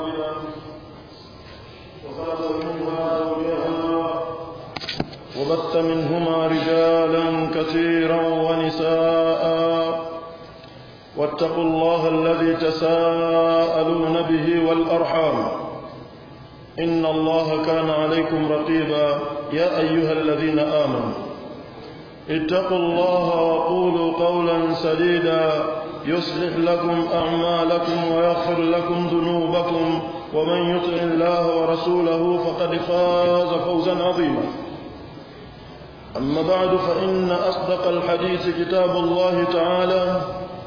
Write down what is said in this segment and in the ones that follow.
واحدة وخلق منها زوجها وبث منهما رجالا كثيرا ونساء واتقوا الله الذي تساءلون به والأرحام إن الله كان عليكم رقيبا يا أيها الذين آمنوا اتقوا الله وقولوا قولا سديدا يصلح لكم أعمالكم ويغفر لكم ذنوبكم ومن يطع الله ورسوله فقد فاز فوزا عظيما أما بعد فإن أصدق الحديث كتاب الله تعالى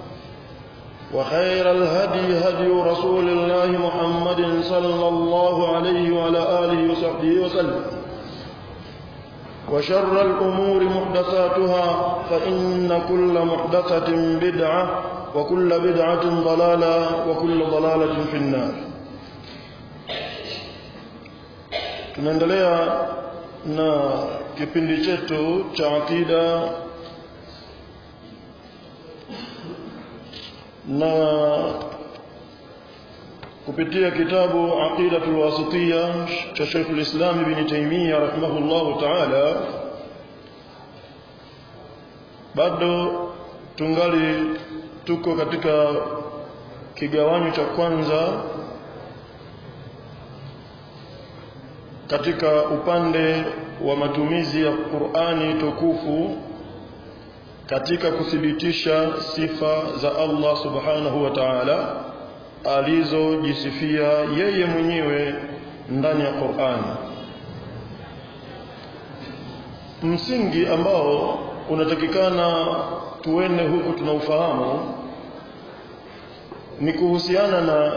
وخير الهدي هدي رسول الله محمد صلى الله عليه وعلى آله وصحبه وسلم وشر الأمور محدثاتها فإن كل محدثة بدعة وكل بدعة ضلالة وكل ضلالة في النار tunaendelea na kipindi chetu cha akida na kupitia kitabu aqidatul wasitiyya cha Sheikh al-Islam Ibn Taymiyyah rahimahullahu ta'ala bado tungali tuko katika kigawanyo cha kwanza katika upande wa matumizi ya Qur'ani tukufu katika kuthibitisha sifa za Allah subhanahu wa ta'ala alizojisifia yeye mwenyewe ndani ya Qur'ani msingi ambao unatakikana tuende huku tunaufahamu ni kuhusiana na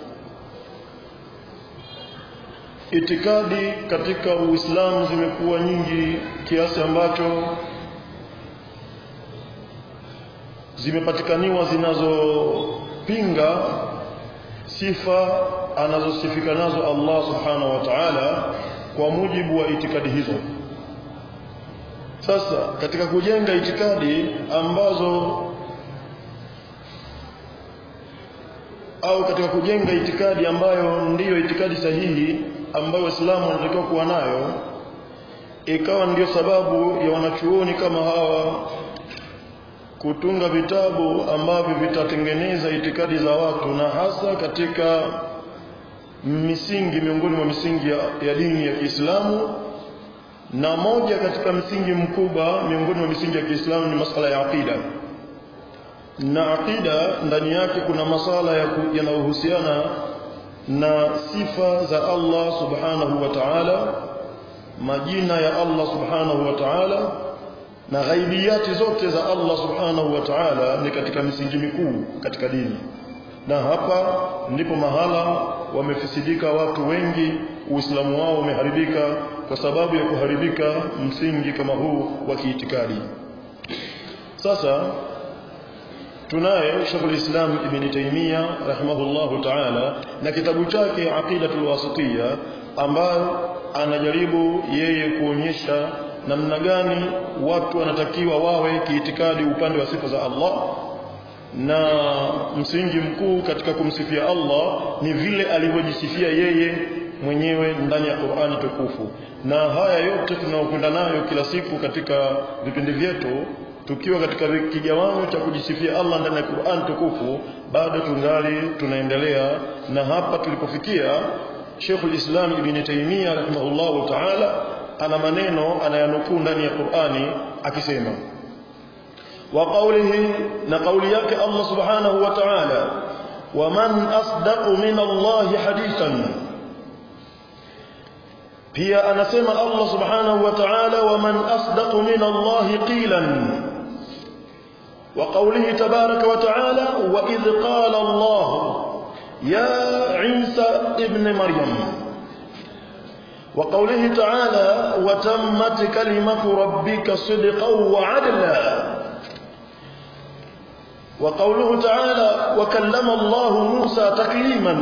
itikadi katika Uislamu zimekuwa nyingi kiasi ambacho zimepatikaniwa zinazopinga sifa anazosifika nazo Allah subhanahu wa ta'ala kwa mujibu wa itikadi hizo sasa katika kujenga itikadi ambazo au katika kujenga itikadi ambayo ndiyo itikadi sahihi ambayo Waislamu wanatakiwa kuwa nayo ikawa ndiyo sababu ya wanachuoni kama hawa kutunga vitabu ambavyo vitatengeneza itikadi za watu na hasa katika misingi miongoni mwa misingi ya, ya dini ya Kiislamu na moja katika msingi mkubwa miongoni mwa misingi ya Kiislamu ni masala ya aqida na aqida ndani yake kuna masala yanayohusiana na sifa za Allah subhanahu wa ta'ala majina ya Allah subhanahu wa ta'ala na ghaibiyati zote za Allah subhanahu wa ta'ala ni katika misingi mikuu katika dini na hapa ndipo mahala wamefisidika watu wengi uislamu wao umeharibika kwa sababu ya kuharibika msingi kama huu wa kiitikadi sasa tunaye Sheikh Islam Ibn Taymiyyah rahimahullahu ta'ala na kitabu chake Aqidatul Wasitiyya ambayo anajaribu yeye kuonyesha namna gani watu wanatakiwa wawe kiitikadi upande wa sifa za Allah na msingi mkuu katika kumsifia Allah ni vile alivyojisifia yeye mwenyewe ndani ya Qur'ani tukufu na haya yote tunayokwenda nayo kila siku katika vipindi vyetu tukiwa katika kigawanyo cha kujisifia Allah ndani ya Qur'an tukufu bado tungali tunaendelea na hapa tulipofikia Sheikh islam Ibn Taymiyyah rahimahullahu ta'ala ana maneno anayanukuu ndani ya Qur'ani akisema wa qawlihi na qawli yake Allah subhanahu wa ta'ala wa man asdaqu min Allah hadithan pia anasema Allah subhanahu wa ta'ala wa man asdaqu min Allah qilan وقوله تبارك وتعالى وإذ قال الله يا عيسى ابن مريم وقوله تعالى وتمت كلمة ربك صدقا وعدلا وقوله تعالى وكلم الله موسى تكليما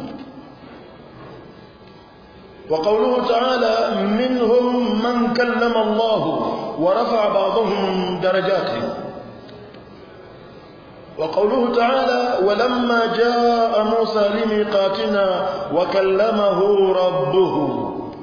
وقوله تعالى منهم من كلم الله ورفع بعضهم درجات وقوله تعالى ولما جاء موسى لميقاتنا وكلمه ربه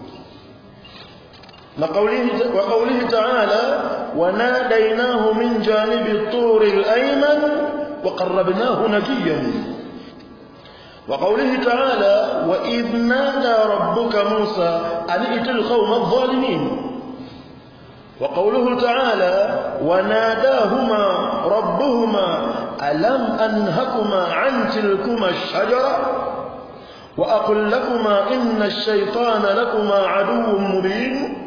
وقوله, وقوله تعالى وناديناه من جانب الطور الأيمن وقربناه نجيا وقوله تعالى وإذ نادى ربك موسى أن ائت القوم الظالمين وقوله تعالى وناداهما ربهما ألم أنهكما عن تلكما الشجرة وأقل لكما إن الشيطان لكما عدو مبين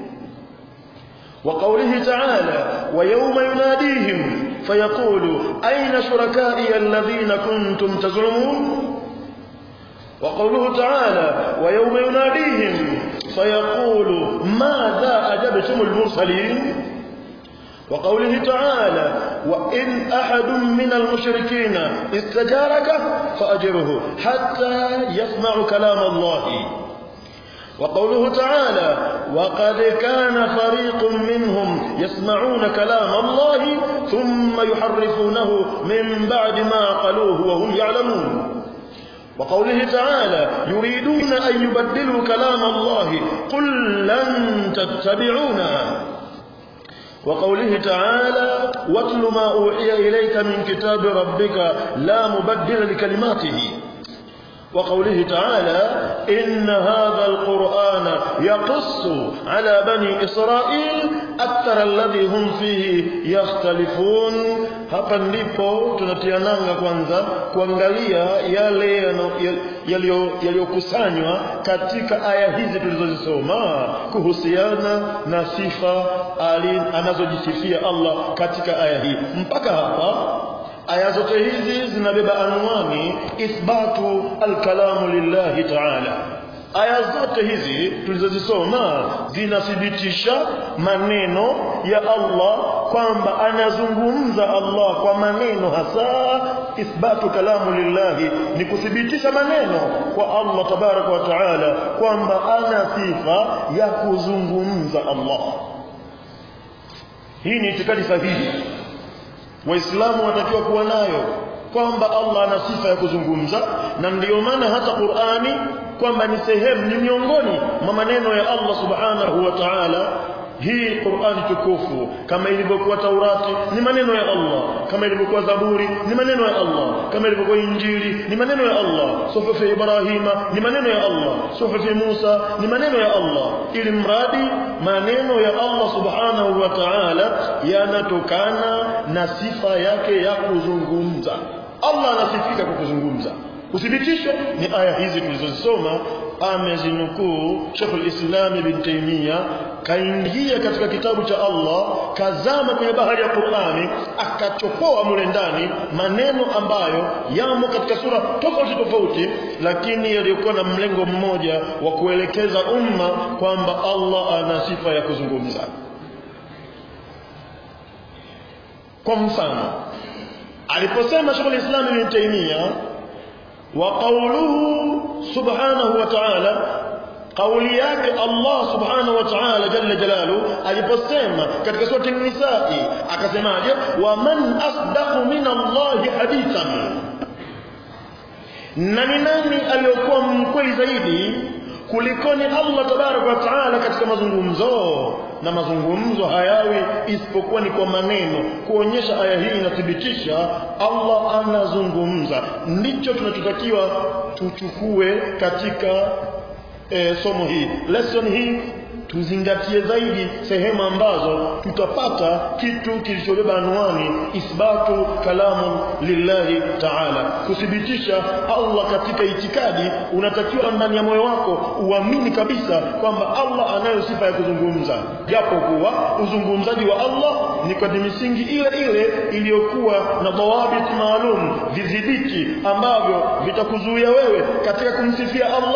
وقوله تعالى ويوم يناديهم فيقول أين شركائي الذين كنتم تزعمون وقوله تعالى ويوم يناديهم فيقول ماذا أجبتم المرسلين وقوله تعالى وإن أحد من المشركين استجارك فأجره حتى يسمع كلام الله وقوله تعالى وقد كان فريق منهم يسمعون كلام الله ثم يحرفونه من بعد ما قالوه وهم يعلمون وقوله تعالى يريدون أن يبدلوا كلام الله قل لن تتبعونا وقوله تعالى واتل ما أوحي إليك من كتاب ربك لا مبدل لكلماته وقوله تعالى إن هذا القرآن يقص على بني إسرائيل أكثر الذي هم فيه يختلفون hapa ndipo tunatiananga kwanza kuangalia yale yaliyokusanywa katika aya hizi tulizozisoma kuhusiana na sifa anazojisifia Allah katika aya hii mpaka hapa aya zote hizi zinabeba anwani ithbatu alkalamu lillahi ta'ala aya zote hizi tulizozisoma zinathibitisha maneno ya Allah kwamba anazungumza Allah kwa maneno hasa ithbatu kalamu lillahi ni kuthibitisha maneno kwa Allah tabaraka wa taala kwamba ana sifa ya kuzungumza Allah hii ni itikadi sahihi waislamu wanatakiwa kuwa nayo kwamba Allah ana sifa ya kuzungumza na ndiyo maana hata Qur'ani kwamba ni sehemu ni miongoni mwa maneno ya Allah subhanahu wa ta'ala hii Qur'ani tukufu kama ilivyokuwa Taurati ni maneno ya Allah kama ilivyokuwa Zaburi ni maneno ya Allah kama ilivyokuwa Injili ni maneno ya Allah suhufu Ibrahima ni maneno ya Allah suhufu Musa ni maneno ya Allah ili mradi maneno ya Allah subhanahu wa ta'ala yanatokana na sifa yake ya kuzungumza Allah anasifika kwa kuzungumza uthibitisho ni aya hizi tulizozisoma amezinukuu Sheikh al-Islam Ibn Taymiyyah kaingia katika kitabu cha Allah kazama kwenye bahari ya Qur'ani akachopoa mule ndani maneno ambayo yamo katika sura tofauti tofauti lakini yaliyokuwa na mlengo mmoja wa kuelekeza umma kwamba Allah ana sifa ya kuzungumza kwa mfano aliposema Sheikh al-Islam Ibn Taymiyyah وقوله سبحانه وتعالى قولي yake Allah subhanahu wa ta'ala jalla jalalu aliposema katika sura an-nisaa akasemaje wa man asdaqu min Allah hadithan nani nani aliyokuwa mkweli zaidi kulikoni Allah tabarak wa taala katika mazungumzo na mazungumzo hayawi isipokuwa ni kwa maneno kuonyesha aya hii inathibitisha Allah anazungumza ndicho tunachotakiwa tuchukue katika e, somo hii lesson hii tuzingatie zaidi sehemu ambazo tutapata kitu kilichobeba anwani ithbatu kalamu lillahi ta'ala kuthibitisha Allah katika itikadi unatakiwa ndani ya moyo wako uamini kabisa kwamba Allah anayo sifa ya kuzungumza japo kuwa uzungumzaji wa Allah ni kwa misingi ile ile iliyokuwa na dawabit maalum vidhibiti ambavyo vitakuzuia wewe katika kumsifia Allah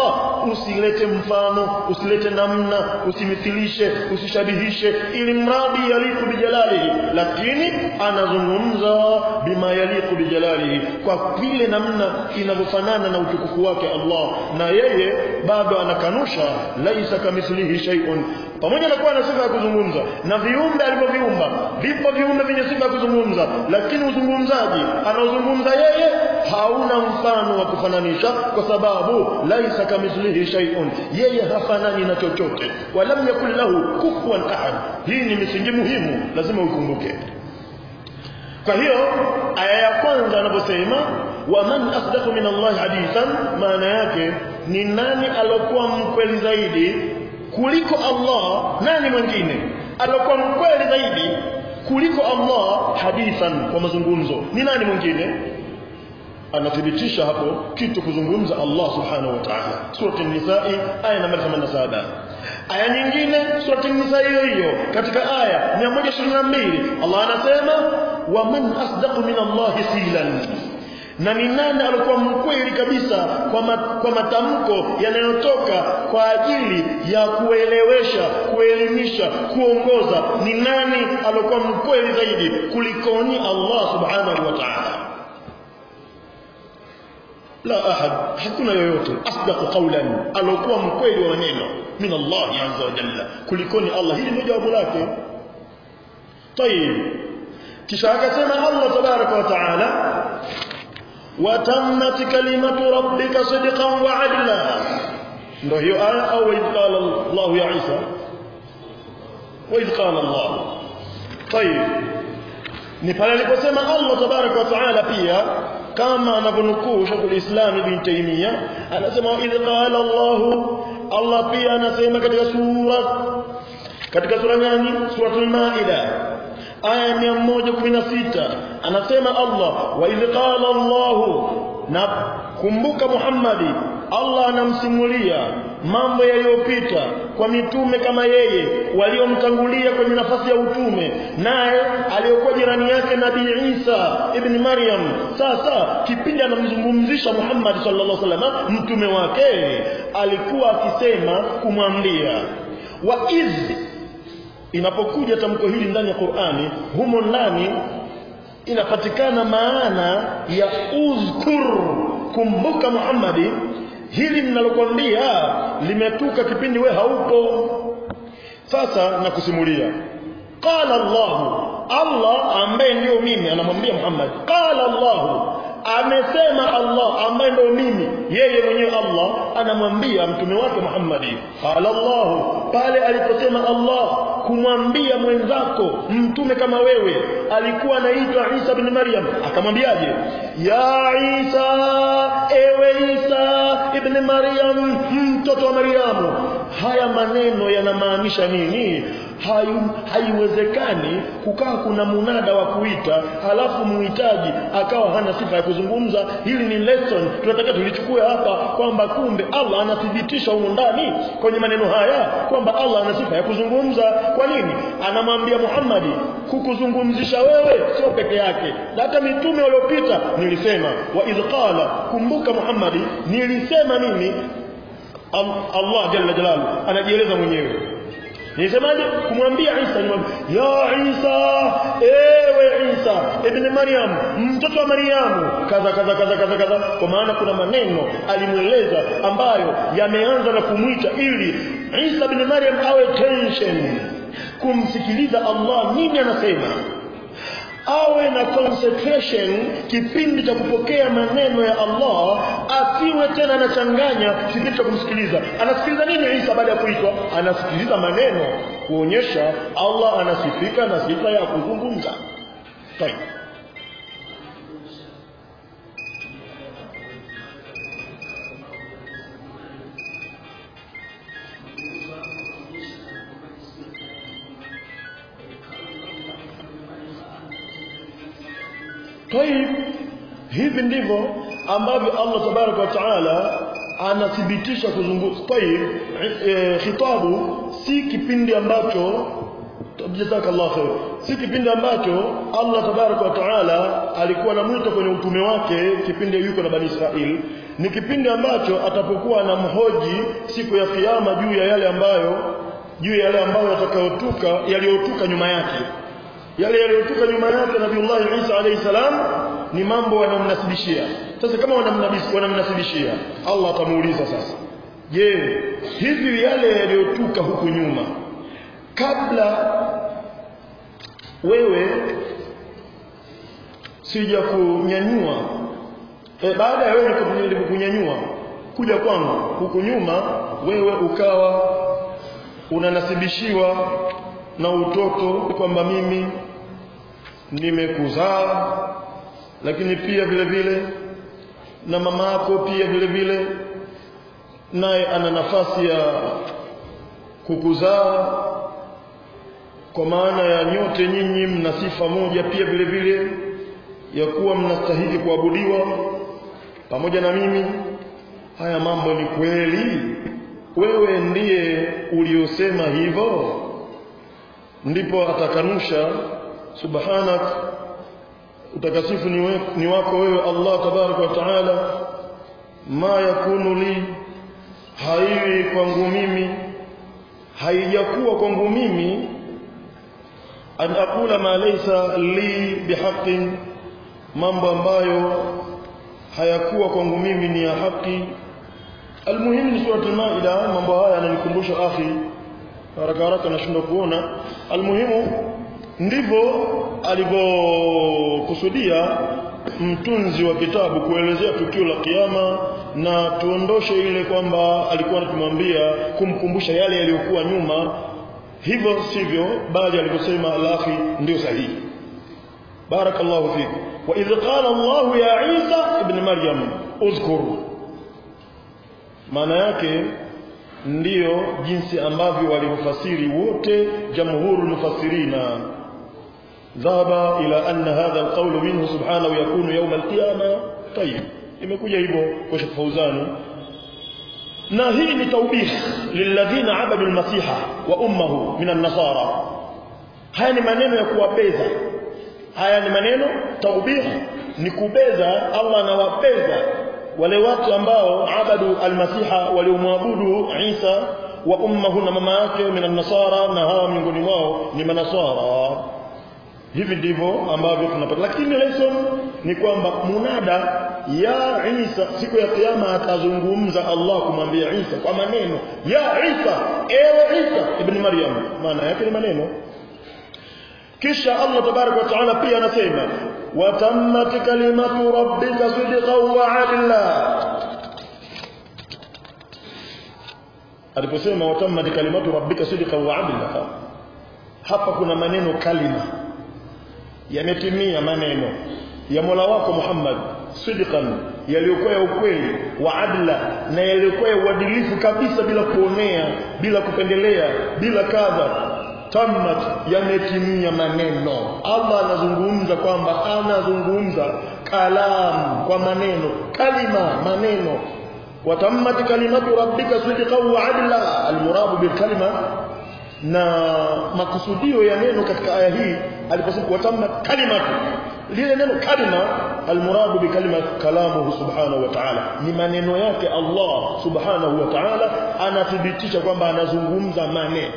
usilete mfano usilete namna usimithilishe usishabihishe ili mradi yaliku bijalalihi lakini anazungumza bima yaliku bijalalihi kwa vile namna inavyofanana na utukufu wake Allah na yeye bado anakanusha laisa kamithlihi shay'un pamoja na kuwa na sifa ya kuzungumza na viumbe alivyoviumba vipo viumbe vyenye sifa ya kuzungumza lakini uzungumzaji anaozungumza yeye hauna mfano wa kufananisha kwa sababu laisa kamithlihi shay'un yeye hafanani na chochote walam yakul lahu kufuwan ahad hii ni misingi muhimu lazima ukumbuke kwa hiyo aya ya kwanza anaposema waman asdaqu min Allah hadithan maana yake ni nani alokuwa mkweli zaidi kuliko Allah nani mwingine alokuwa mkweli zaidi kuliko Allah hadithan kwa mazungumzo ni nani mwingine anathibitisha hapo kitu kuzungumza Allah subhanahu wa ta'ala sura an-nisaa aya namba 87 aya nyingine sura an-nisaa hiyo hiyo katika aya 122 Allah anasema wa man asdaqu min Allah silan na ni nani alikuwa mkweli kabisa kwa, ma, kwa matamko yanayotoka kwa ajili ya kuelewesha kuelimisha kuongoza ni nani alikuwa mkweli zaidi kulikoni Allah subhanahu wa ta'ala la ahad hakuna yoyote asdaqu qawlan alokuwa mkweli wa maneno min Allah azza wa jalla kulikoni Allah hili ndio jawabu lake طيب kisha akasema Allah tabaraka wa taala وتمت كلمة ربك صدقا وعدلا ndio hiyo aya au idh qala Allah ya Isa wa idh qala Allah طيب ni pale aliposema Allah tabaraka wa taala pia kama anavyonukuu Sheikh Islam Ibn Taymiyyah anasema idh qala Allah Allah pia anasema katika sura katika sura gani suratul maida aya 116 anasema Allah wa idh qala Allah na kumbuka Muhammadi Allah anamsimulia mambo yaliyopita kwa mitume kama yeye waliomtangulia kwenye nafasi ya utume naye aliyokuwa jirani yake Nabii Isa ibn Maryam sasa kipindi anamzungumzisha Muhammad sallallahu alaihi wasallam mtume wake alikuwa akisema kumwambia wa iz inapokuja tamko hili ndani ya Qur'ani humo ndani inapatikana maana ya uzkur kumbuka Muhammadi hili ninalokuambia limetuka kipindi we haupo sasa nakusimulia qala Allah Allah ambaye ndio mimi anamwambia Muhammad qala Allah amesema Allah ambaye ndio mimi yeye mwenyewe Allah anamwambia mtume wake Muhammad qala Allah pale aliposema Allah kumwambia mwenzako mtume kama wewe alikuwa anaitwa Isa bin Maryam akamwambiaje ya Isa ewe Isa ibn Maryam mtoto wa Maryamu haya maneno yanamaanisha nini hayu haiwezekani kukaa kuna munada wa kuita halafu muhitaji akawa hana sifa ya kuzungumza hili ni lesson tunataka tulichukue hapa kwamba kumbe Allah anathibitisha huko ndani kwenye maneno haya kwamba Allah ana sifa ya kuzungumza kwa nini anamwambia Muhammad kukuzungumzisha wewe sio peke yake hata mitume waliopita nilisema wa idh qala kumbuka Muhammad nilisema mimi Allah jalla jalalu anajieleza mwenyewe Nisemaje kumwambia Isa nimwambia ya Isa ewe Isa ibn Maryam mtoto wa Maryamu kaza kaza kaza kaza kaza kwa maana kuna maneno alimweleza ambayo yameanza na kumwita ili Isa ibn Maryam awe tension kumsikiliza Allah nini anasema awe na concentration kipindi cha kupokea maneno ya Allah asiwe tena anachanganya kipindi cha kumsikiliza anasikiliza nini Isa baada ya kuitwa anasikiliza maneno kuonyesha Allah anasifika na sifa ya kuzungumza طيب طيب hivi ndivyo ambavyo Allah tabaraka wa taala anathibitisha kuzungumza طيب e, khitabu si kipindi ambacho jazakallahu khair si kipindi ambacho Allah tabaraka wa taala alikuwa anamwita kwenye utume wake kipindi yuko na bani Israel ni kipindi ambacho atapokuwa anamhoji siku ya kiyama juu ya yale ambayo juu ya yale ambayo yatakayotuka yaliyotuka nyuma yake yale yaliyotuka nyuma yake Nabiullah Isa alayhi salam ni mambo wanamnasibishia sasa kama wanamnasibishia Allah atamuuliza sasa je hivi yale yaliyotuka huku nyuma kabla wewe sija kunyanyua e, baada ya wewe kunyanyua kuja kwangu huku nyuma wewe ukawa unanasibishiwa na utoto kwamba mimi nimekuzaa lakini pia vile vile na mama yako pia vile vile naye ana nafasi ya kukuzaa kwa maana ya nyote nyinyi mna sifa moja pia vile vile ya kuwa mnastahili kuabudiwa pamoja na mimi haya mambo ni kweli wewe ndiye uliosema hivyo ndipo atakanusha subhanak utakasifu ni, we, ni wako wewe Allah tabarak wa taala ma yakunu li haiwi kwangu mimi haijakuwa kwangu mimi an aqula ma laysa li bihaqqin mambo ambayo hayakuwa kwangu mimi ni ya haki almuhimu ni sura al-maida mambo haya yananikumbusha akhi haraka haraka nashindwa kuona almuhimu ndivyo alivyokusudia mtunzi wa kitabu kuelezea tukio la kiyama na tuondoshe ile kwamba alikuwa anatumwambia kumkumbusha yale yaliyokuwa nyuma hivyo sivyo bali alivyosema al-akhi ndio sahihi barakallahu fik wa idh qala Allah ya Isa ibn Maryam uzkur maana yake ndiyo jinsi ambavyo walivyofasiri wote jamhurul mufassirina ذهب إلى أن هذا القول منه سبحانه يكون يوم القيامة طيب imekuja hivyo kwa Sheikh Fauzani na hii ni taubih lilladhina abadu almasiha wa ummuhu min an-nasara haya ni maneno ya kuwapeza haya ni maneno taubih ni kubeza Allah anawapeza wale watu ambao abadu almasiha waliomwabudu Isa wa ummuhu na mama yake min an-nasara na hawa miongoni mwao ni manasara hivi ndivyo ambavyo tunapata lakini lesson ni kwamba munada ya Isa siku ya kiyama atazungumza Allah kumwambia Isa kwa maneno ya Isa ewe Isa ibn Maryam maana yake ni maneno kisha Allah tabarak wa taala pia anasema watammat kalimatu rabbika sidqan wa adla aliposema watammat kalimatu rabbika sidqan wa adla hapa kuna maneno kalima yametimia maneno ya Mola wako Muhammad sidqan yaliyokuwa ya ukweli wa adla na yaliyokuwa ya uadilifu kabisa bila kuonea bila kupendelea bila kadha tammat yametimia maneno Allah anazungumza kwamba anazungumza kalam kwa maneno kalima maneno watammat kalimatu rabbika sidqan wa adla almuradu bilkalima na makusudio ya neno katika aya hii aliposema watamma kalimatu lile neno kalima almuradu bi kalima kalamuhu subhanahu wa ta'ala ni maneno yake Allah subhanahu wa ta'ala anathibitisha kwamba anazungumza maneno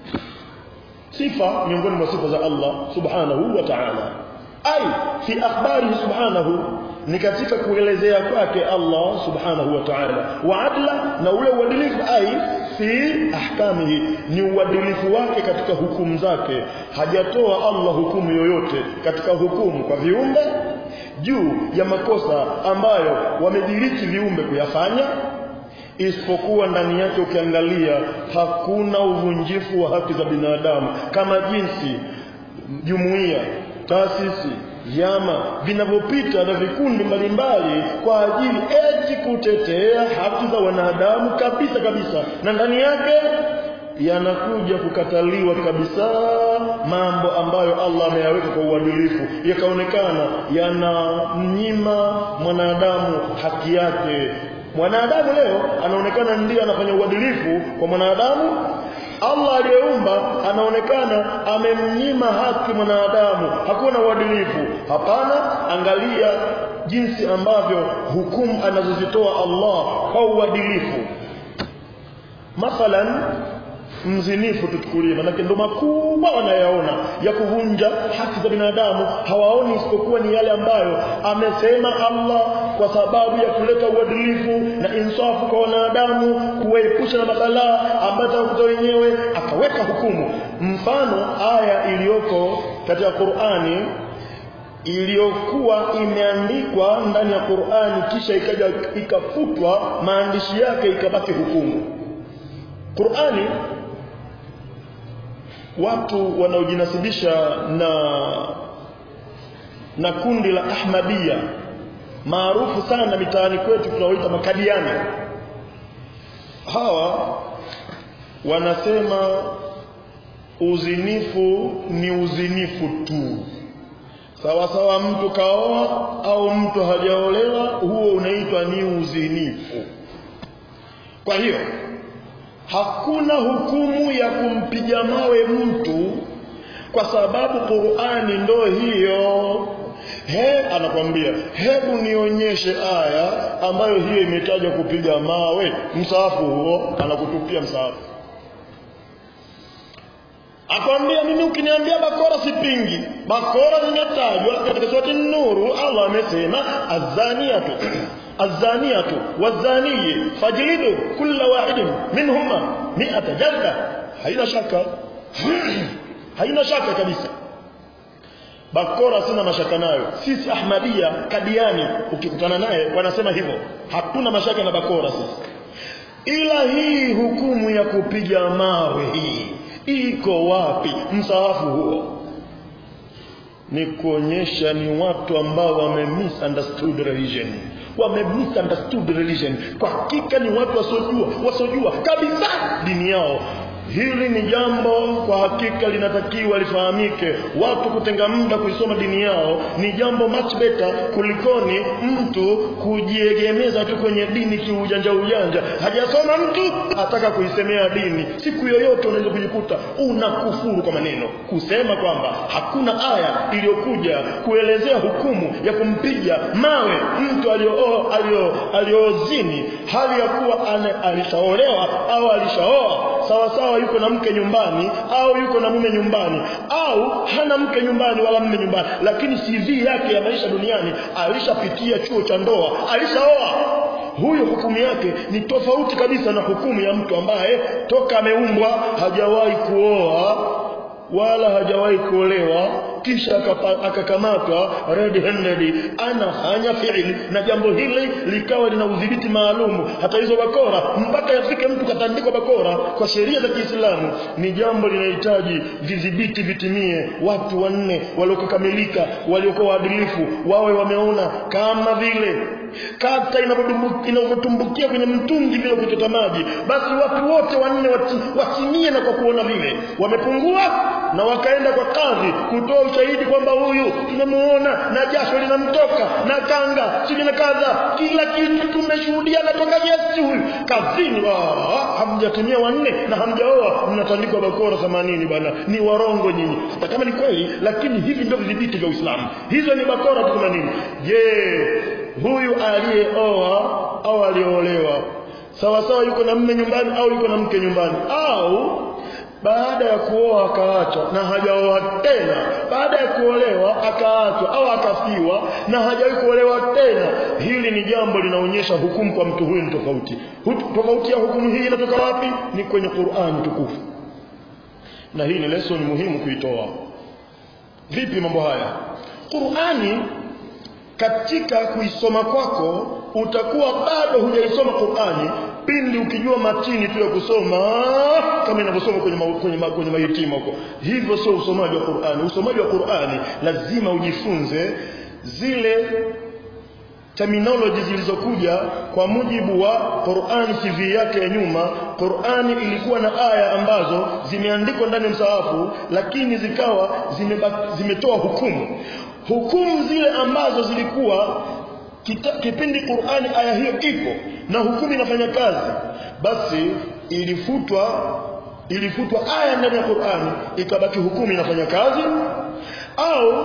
sifa miongoni mwa sifa za Allah subhanahu wa ta'ala ai fi akhbarihi subhanahu ni katika kuelezea kwake Allah subhanahu wa ta'ala wa adla na ule uadilifu ai fi ahkamihi ni uadilifu wake katika hukumu zake hajatoa Allah hukumu yoyote katika hukumu kwa viumbe juu ya makosa ambayo wamediriki viumbe kuyafanya isipokuwa ndani yake ukiangalia hakuna uvunjifu wa haki za binadamu kama jinsi jumuiya taasisi vyama vinavyopita na vikundi mbalimbali kwa ajili eti kutetea haki za wanadamu kabisa kabisa na ndani yake yanakuja kukataliwa kabisa mambo ambayo Allah ameyaweka kwa uadilifu yakaonekana yanamnyima mwanadamu haki yake mwanadamu leo anaonekana ndiye anafanya uadilifu kwa mwanadamu Allah aliyeumba anaonekana amemnyima haki mwanadamu hakuna uadilifu hapana angalia jinsi ambavyo hukumu anazozitoa Allah kwa uadilifu mathalan mzinifu tuchukulie manake ndo makubwa wanayaona ya kuvunja haki za binadamu hawaoni isipokuwa ni yale ambayo amesema Allah kwa sababu ya kuleta uadilifu na insafu kwa wanadamu kuwaepusha na mabalaa ambayo atakuta wenyewe akaweka hukumu mfano aya iliyoko katika Qur'ani iliyokuwa imeandikwa ndani ya Qur'ani kisha ikaja ikafutwa maandishi yake ikabaki hukumu Qur'ani watu wanaojinasibisha na na kundi la Ahmadiyya maarufu sana mitaani kwetu tunaoita makadiani hawa wanasema uzinifu ni uzinifu tu sawa sawa mtu kaoa au mtu hajaolewa huo unaitwa ni uzinifu kwa hiyo hakuna hukumu ya kumpiga mawe mtu kwa sababu Qur'ani ndo hiyo he anakwambia hebu nionyeshe aya ambayo hiyo imetajwa kupiga mawe msaafu huo anakutupia msaafu akwambia mimi ukiniambia bakora sipingi bakora zinatajwa katika surati nuru Allah amesema azaniatu azaniatu wazaniyi fajlidu kulla wahidin minhuma mi'ata jalda haina shaka haina shaka kabisa bakora sina mashaka nayo sisi ahmadia kadiani ukikutana naye wanasema hivyo hatuna mashaka na bakora sisi ila hii hukumu ya kupiga mawe hii iko wapi msahafu huo ni kuonyesha ni watu ambao wame misunderstood religion wame misunderstood religion kwa hakika ni watu wasiojua wasiojua kabisa dini yao hili ni jambo kwa hakika linatakiwa lifahamike watu kutenga muda kuisoma dini yao ni jambo much better kulikoni mtu kujiegemeza tu kwenye dini kiujanja ujanja hajasoma mtu ataka kuisemea dini siku yoyote unaweza kujikuta unakufuru kwa maneno kusema kwamba hakuna aya iliyokuja kuelezea hukumu ya kumpiga mawe mtu aliozini alio, alio hali ya kuwa alishaolewa au alishaoa sawa sawa yuko na mke nyumbani au yuko na mume nyumbani au hana mke nyumbani wala mume nyumbani lakini CV yake ya maisha duniani alishapitia chuo cha ndoa alishaoa huyo hukumu yake ni tofauti kabisa na hukumu ya mtu ambaye toka ameumbwa hajawahi kuoa wala hajawahi kuolewa kisha akakamatwa red handed anafanya fiili na jambo hili likawa lina udhibiti maalumu hata hizo bakora mpaka yafike mtu katandikwa bakora kwa sheria za Kiislamu ni jambo linahitaji vidhibiti vitimie watu wanne waliokamilika waliokuwa waadilifu wawe wameona kama vile kata inavyotumbukia kwenye mtungi bila kuchota maji basi watu wote wanne watimie na kwa kuona vile wamepungua na wakaenda kwa kadhi kutoa ushahidi kwamba huyu tumemuona na jasho linamtoka na kanga sijui na kadha kila kitu tumeshuhudia natoka Yesu huyu kazini hamjatumia wanne na hamjaoa mnatandikwa bakora 80 bwana ni warongo nyinyi hata kama ni kweli lakini hivi ndio vidhibiti vya Uislamu hizo ni bakora 80 je huyu aliyeoa au aliolewa sawa sawa yuko na mme nyumbani au yuko na mke nyumbani au baada ya kuoa akaacha na hajaoa tena baada ya kuolewa akaachwa au akafiwa na hajawahi kuolewa tena hili ni jambo linaonyesha hukumu kwa mtu huyu ni tofauti tofauti ya hukumu hii inatoka wapi ni kwenye Qur'an tukufu na hii ni lesson muhimu kuitoa vipi mambo haya Qur'ani katika kuisoma kwako utakuwa bado hujaisoma Qur'ani pindi ukijua matini tu ya kusoma kama inavyosoma kwenye ma, kwenye ma, kwenye mahitima huko hivyo sio usomaji wa Qur'ani usomaji wa Qur'ani lazima ujifunze zile terminology zilizokuja kwa mujibu wa Qur'ani CV yake ya nyuma Qur'ani ilikuwa na aya ambazo zimeandikwa ndani ya msahafu lakini zikawa zimetoa hukumu hukumu zile ambazo zilikuwa kita, kipindi Qur'ani aya hiyo ipo na hukumu inafanya kazi basi ilifutwa ilifutwa aya ndani ya Qur'ani ikabaki hukumu inafanya kazi au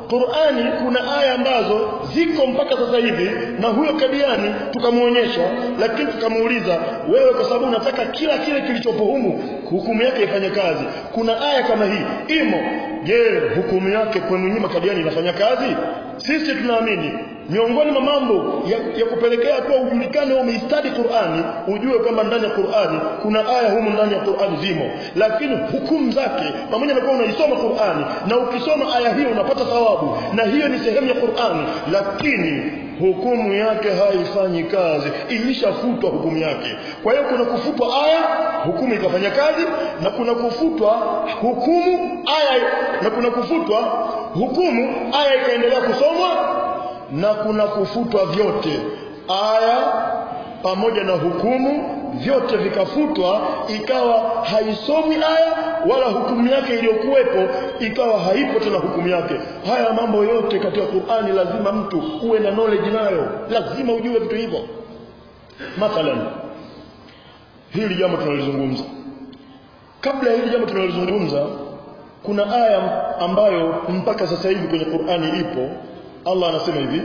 Qur'ani kuna aya ambazo ziko mpaka sasa hivi na huyo kadiani tukamuonyesha lakini tukamuuliza wewe kwa sababu unataka kila kile kilichopo humu hukumu yake ifanye kazi kuna aya kama hii imo je hukumu yake kwenu nyinyi makadiani inafanya kazi sisi tunaamini miongoni mwa mambo ya, ya kupelekea kuwa ujulikane umeistadi Qur'ani ujue kwamba ndani ya Qur'ani kuna aya humu ndani ya Qur'ani zimo lakini hukumu zake pamoja na kuwa unaisoma Qur'ani na ukisoma aya hiyo unapata thawabu na hiyo ni sehemu ya Qur'ani lakini hukumu yake haifanyi kazi ilishafutwa hukumu yake kwa hiyo kuna kufutwa aya hukumu ikafanya kazi na kuna kufutwa hukumu aya na kuna kufutwa hukumu aya ikaendelea kusomwa na kuna kufutwa vyote aya pamoja na hukumu vyote vikafutwa ikawa haisomi aya wala hukumu yake iliyokuwepo ikawa haipo tena hukumu yake haya mambo yote katika Qur'ani lazima mtu uwe na knowledge nayo lazima ujue vitu hivyo mathalan hili jambo tunalizungumza kabla ya hili jambo tunalizungumza kuna aya ambayo mpaka sasa hivi kwenye Qur'ani ipo Allah anasema hivi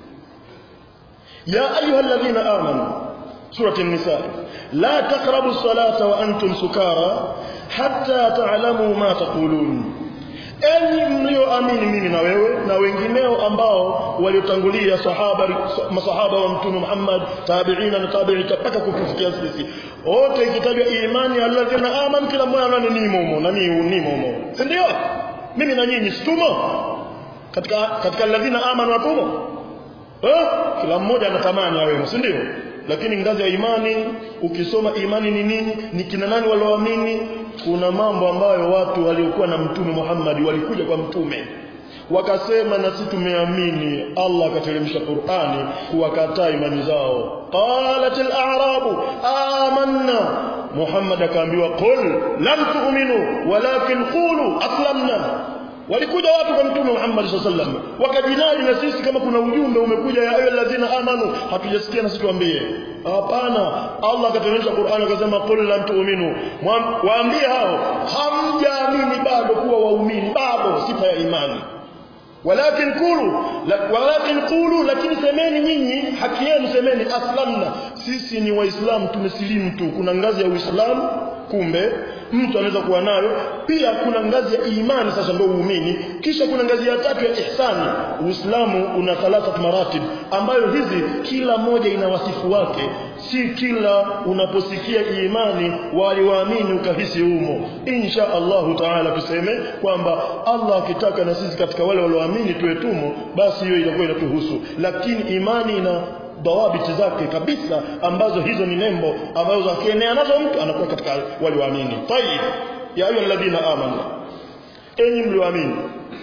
ya ayyuhalladhina amanu سورة النساء لا تقربوا الصلاة وأنتم سكارى حتى تعلموا ما تقولون enyi mlioamini mimi na wewe na wengineo ambao waliotangulia sahaba masahaba wa mtume Muhammad tabiina na tabi'i mpaka kutufikia sisi wote ikitajwa imani alladhina amanu kila mmoja anani nimo humo na mimi nimo humo si ndio mimi na nyinyi situmo katika katika alladhina amanu watumo eh kila mmoja anatamani awe si ndio lakini ngazi ya imani ukisoma imani ni nini ni kina nani walioamini kuna mambo ambayo watu waliokuwa na mtume Muhammad walikuja kwa mtume wakasema na sisi tumeamini Allah akateremsha Qur'ani kuwakataa imani zao qalatil a'rabu amanna Muhammad akaambiwa qul lam tu'minu walakin qulu aslamna walikuja watu kwa mtume Muhammad sallallahu wakajinadi na sisi kama kuna ujumbe umekuja ya ayyuhallazina amanu hatujasikia na sisi tuambie hapana Allah akateremsha Qur'an akasema qul lam tu'minu waambie hao hamjaamini bado kuwa waumini bado sifa ya imani walakin qulu walakin qulu lakini semeni nyinyi haki yenu semeni aslamna sisi ni waislamu tumesilimu tu kuna ngazi ya uislamu kumbe mtu anaweza kuwa nayo pia kuna ngazi ya imani sasa ndio uumini kisha kuna ngazi ya tatu ya ihsani uislamu una thalathat maratib ambayo hizi kila moja ina wasifu wake si kila unaposikia imani waliwaamini ukahisi humo insha Allahu taala tuseme kwamba Allah akitaka na sisi katika wale walioamini tuwe tumo basi hiyo itakuwa inatuhusu lakini imani ina dawabiti zake kabisa ambazo hizo ni nembo ambazo akienea nazo mtu anakuwa katika wale waamini tayib ya ayu alladhina amanu enyi mlioamini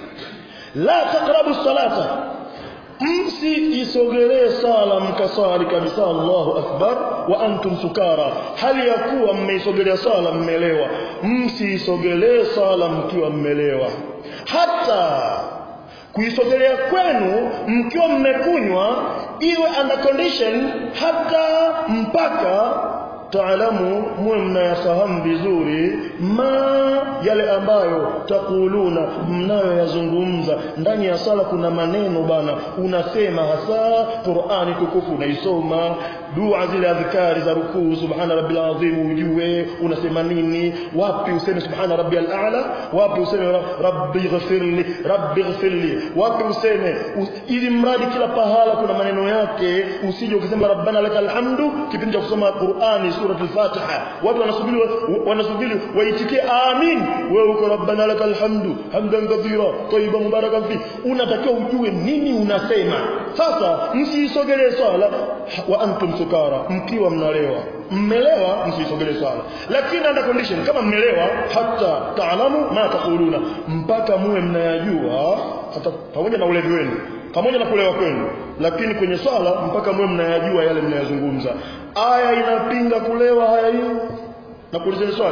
la taqrabu salata msiisogelee sala mkasali kabisa Allahu akbar wa antum sukara hali ya kuwa mmeisogelea sala mmelewa msiisogelee sala mkiwa mmelewa hata kuisogelea kwenu mkiwa mmekunywa iwe under condition hata mpaka taalamu muwe mnayafahamu vizuri ma yale ambayo takuluna mnayoyazungumza ndani ya sala kuna maneno bana unasema hasa Qur'ani tukufu unaisoma dua zile adhkari za rukuu subhana rabbil azim ujue unasema nini wapi useme subhana rabbiyal a'la wapi useme rabbi ghfirli rabbi ghfirli wapi useme ili mradi kila pahala kuna maneno yake usije ukisema rabbana lakal hamdu kipindi cha kusoma Qur'ani sura al-Fatiha watu wanasubiri wanasubiri waitikie amin wewe uko rabbana lakal hamdu hamdan kathira tayyiban mubarakan fi unatakiwa ujue nini unasema sasa msiisogelee swala wa antum sukara mkiwa mnalewa mmelewa msisogelee swala lakini under condition kama mmelewa hata taalamu ma taquluna mpaka muwe mnayajua hata pamoja na ulevi wenu pamoja na kulewa kwenu lakini kwenye swala mpaka muwe mnayajua yale mnayozungumza aya inapinga kulewa haya hiyo na kuulizeni swali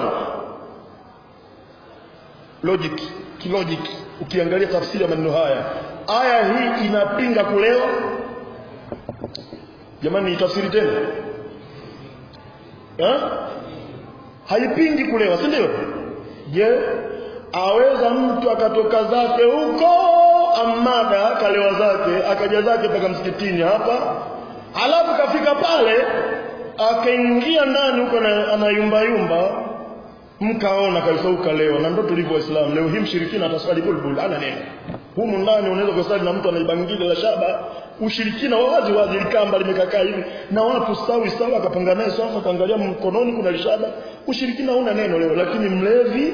logic kilogic ukiangalia tafsiri ya maneno haya aya hii inapinga kulewa jamani tafsiri tena ha? haipingi kulewa si ndio je aweza mtu akatoka zake huko amada kalewa zake akaja zake mpaka msikitini hapa alafu kafika pale akaingia ndani huko anayumbayumba mkaona kabisa ukalewa na ndo tulivyo waislamu leo hii mshirikina ataswali bulbul ana neno humu ndani unaweza kusali na mtu anaibangili la shaba ushirikina wa wazi wazi likamba limekakaa hivi na watu sawi sawa akapanga naye swafa akaangalia mkononi kuna lishaba ushirikina huna neno leo lakini mlevi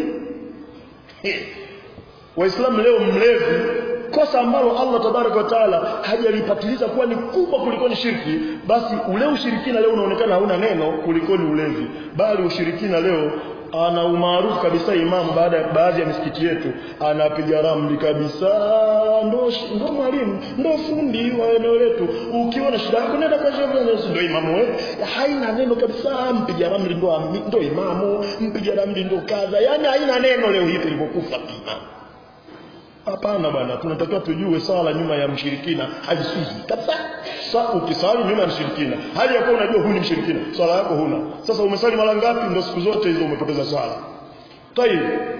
waislamu leo mlevi kosa ambalo Allah tabaraka wa taala hajalipatiliza kuwa ni kubwa kuliko ni shirki basi ule ushirikina leo unaonekana hauna neno kuliko ni ulevi bali ushirikina leo ana umaarufu kabisa imamu baada ya baadhi ya misikiti yetu anapiga ramli kabisa ndo ndo mwalimu ndo fundi wa eneo letu ukiwa na shida yako nenda kwa shehe ndo imamu wewe haina neno kabisa mpiga ramli ndo ndo imamu mpiga ramli ndo kadha yani haina neno leo hii tulipokufa imamu Hapana bwana, tunatakiwa tujue sala nyuma ya mshirikina haiswihi kabisa. Sa ukisali nyuma ya mshirikina, hali yakuwa unajua huyu ni mshirikina, swala yako huna. Sasa umesali mara ngapi? Ndio siku zote hizo umepoteza swala. Tayib.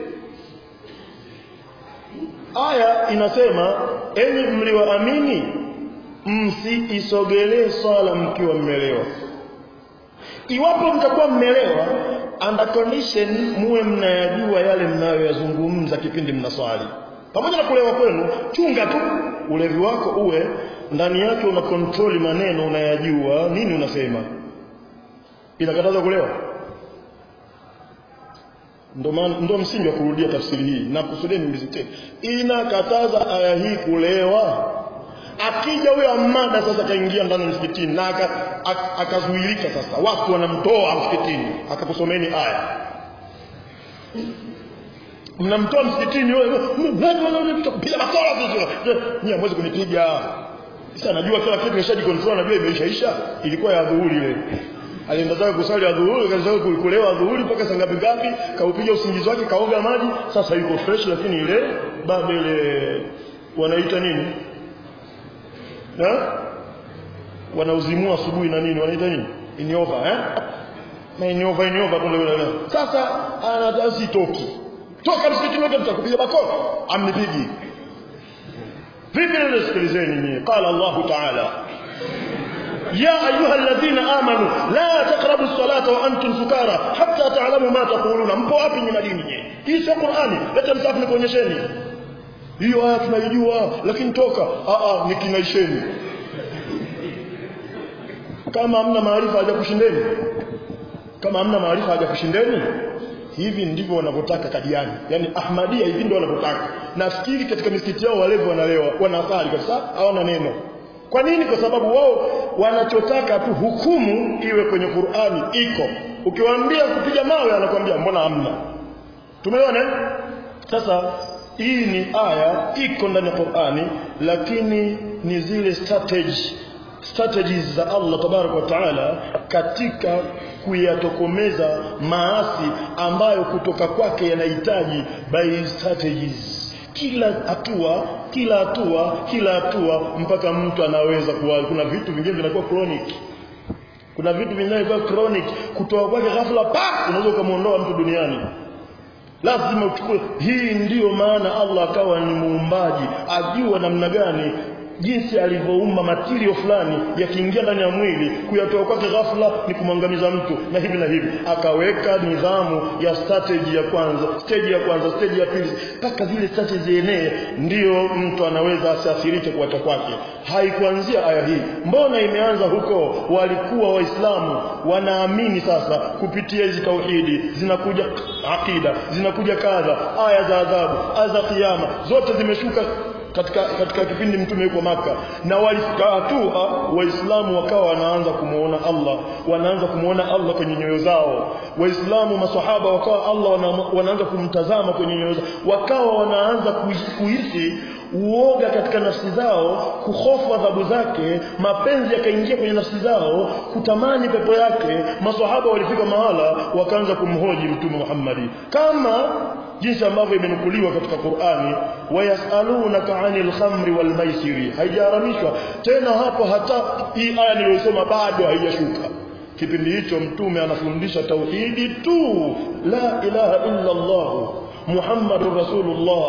Aya inasema enyi mlioamini msiisogelee swala mkiwa mmelewa. Iwapo mtakuwa mmelewa under condition muwe mnayajua yale mnayoyazungumza kipindi mnaswali pamoja na kulewa kwenu chunga tu ulevi wako uwe ndani yake una kontroli maneno unayajua nini unasema inakataza kulewa ndo ndo msingi wa kurudia tafsiri hii na kusudia nimezite inakataza aya hii kulewa akija huyo amada sasa kaingia ndani msikitini na akazuilika sasa watu wanamtoa msikitini akakusomeni aya mnamtoa msikitini wewe kupiga makola vizuri nyie hamwezi kunipiga sasa najua kila kitu nimeshaji control najua imeishaisha ilikuwa ya dhuhuri ile alienda zake kusali adhuhuri kaza kulewa adhuhuri mpaka saa ngapi ngapi kaupiga usingizi wake kaoga maji sasa yuko fresh lakini ile bado ile wanaita nini na wanauzimua asubuhi na nini wanaita nini iniova eh na iniova iniova kumbe sasa anatasi toki toka msikitini wote mtakupiga bakora amnipigi vipi ndio sikilizeni mimi qala Allah ta'ala يا أيها الذين آمنوا لا تقربوا الصلاة وأنتم سكارى حتى تعلموا ما تقولون mpo wapi nyuma dini hii sio Qur'ani leta msafu nikuonyesheni hiyo aya tunaijua lakini toka a a nikinaisheni kama hamna maarifa hajakushindeni kama hamna maarifa hajakushindeni hivi ndivyo wanavyotaka kadiani yani ahmadia hivi ndio wanavyotaka nafikiri katika misikiti yao walevi wanalewa wanasali kabisa hawana neno kwa nini kwa sababu wao wanachotaka tu hukumu iwe kwenye Qur'ani iko ukiwaambia kupiga mawe anakuambia mbona hamna tumeona sasa hii ni aya iko ndani ya Qur'ani lakini ni zile strategy strategies za Allah tabaraka wa taala katika kuyatokomeza maasi ambayo kutoka kwake yanahitaji by strategies kila hatua kila hatua kila hatua mpaka mtu anaweza kuwa kuna vitu vingine vinakuwa chronic kuna vitu vinakuwa chronic kutoka kwake ghafla pa unaweza kumuondoa mtu duniani lazima uchukue hii ndiyo maana Allah akawa ni muumbaji ajua namna gani jinsi alivyoumba matirio fulani yakiingia ndani ya mwili kuyatoa kwake ghafla ni kumwangamiza mtu na hivi na hivi akaweka nidhamu ya strategy ya kwanza stage ya kwanza stage ya pili mpaka zile strategy zienee ndiyo mtu anaweza asiathirike kuacha kwake haikuanzia aya hii mbona imeanza huko walikuwa waislamu wanaamini sasa kupitia hizi tauhidi zinakuja akida zinakuja kadha aya za adhabu aya za kiyama zote zimeshuka katika katika kipindi mtume yuko maka na walifika hatua waislamu wakawa wanaanza kumuona Allah wanaanza kumuona Allah kwenye nyoyo zao waislamu maswahaba wakawa Allah wana, wanaanza kumtazama kwenye nyoyo zao wakawa wanaanza kuhisi uoga katika nafsi zao kuhofu adhabu zake mapenzi yakaingia kwenye nafsi zao kutamani pepo yake maswahaba walifika mahala wakaanza kumhoji mtume Muhammadi kama jinsi ambavyo imenukuliwa katika Qur'ani wayasalunaka 'anil khamri wal maisiri haijaharamishwa tena hapo hata hii aya niliyosoma bado haijashuka kipindi hicho mtume anafundisha tauhidi tu la ilaha illa Allah Muhammadur Rasulullah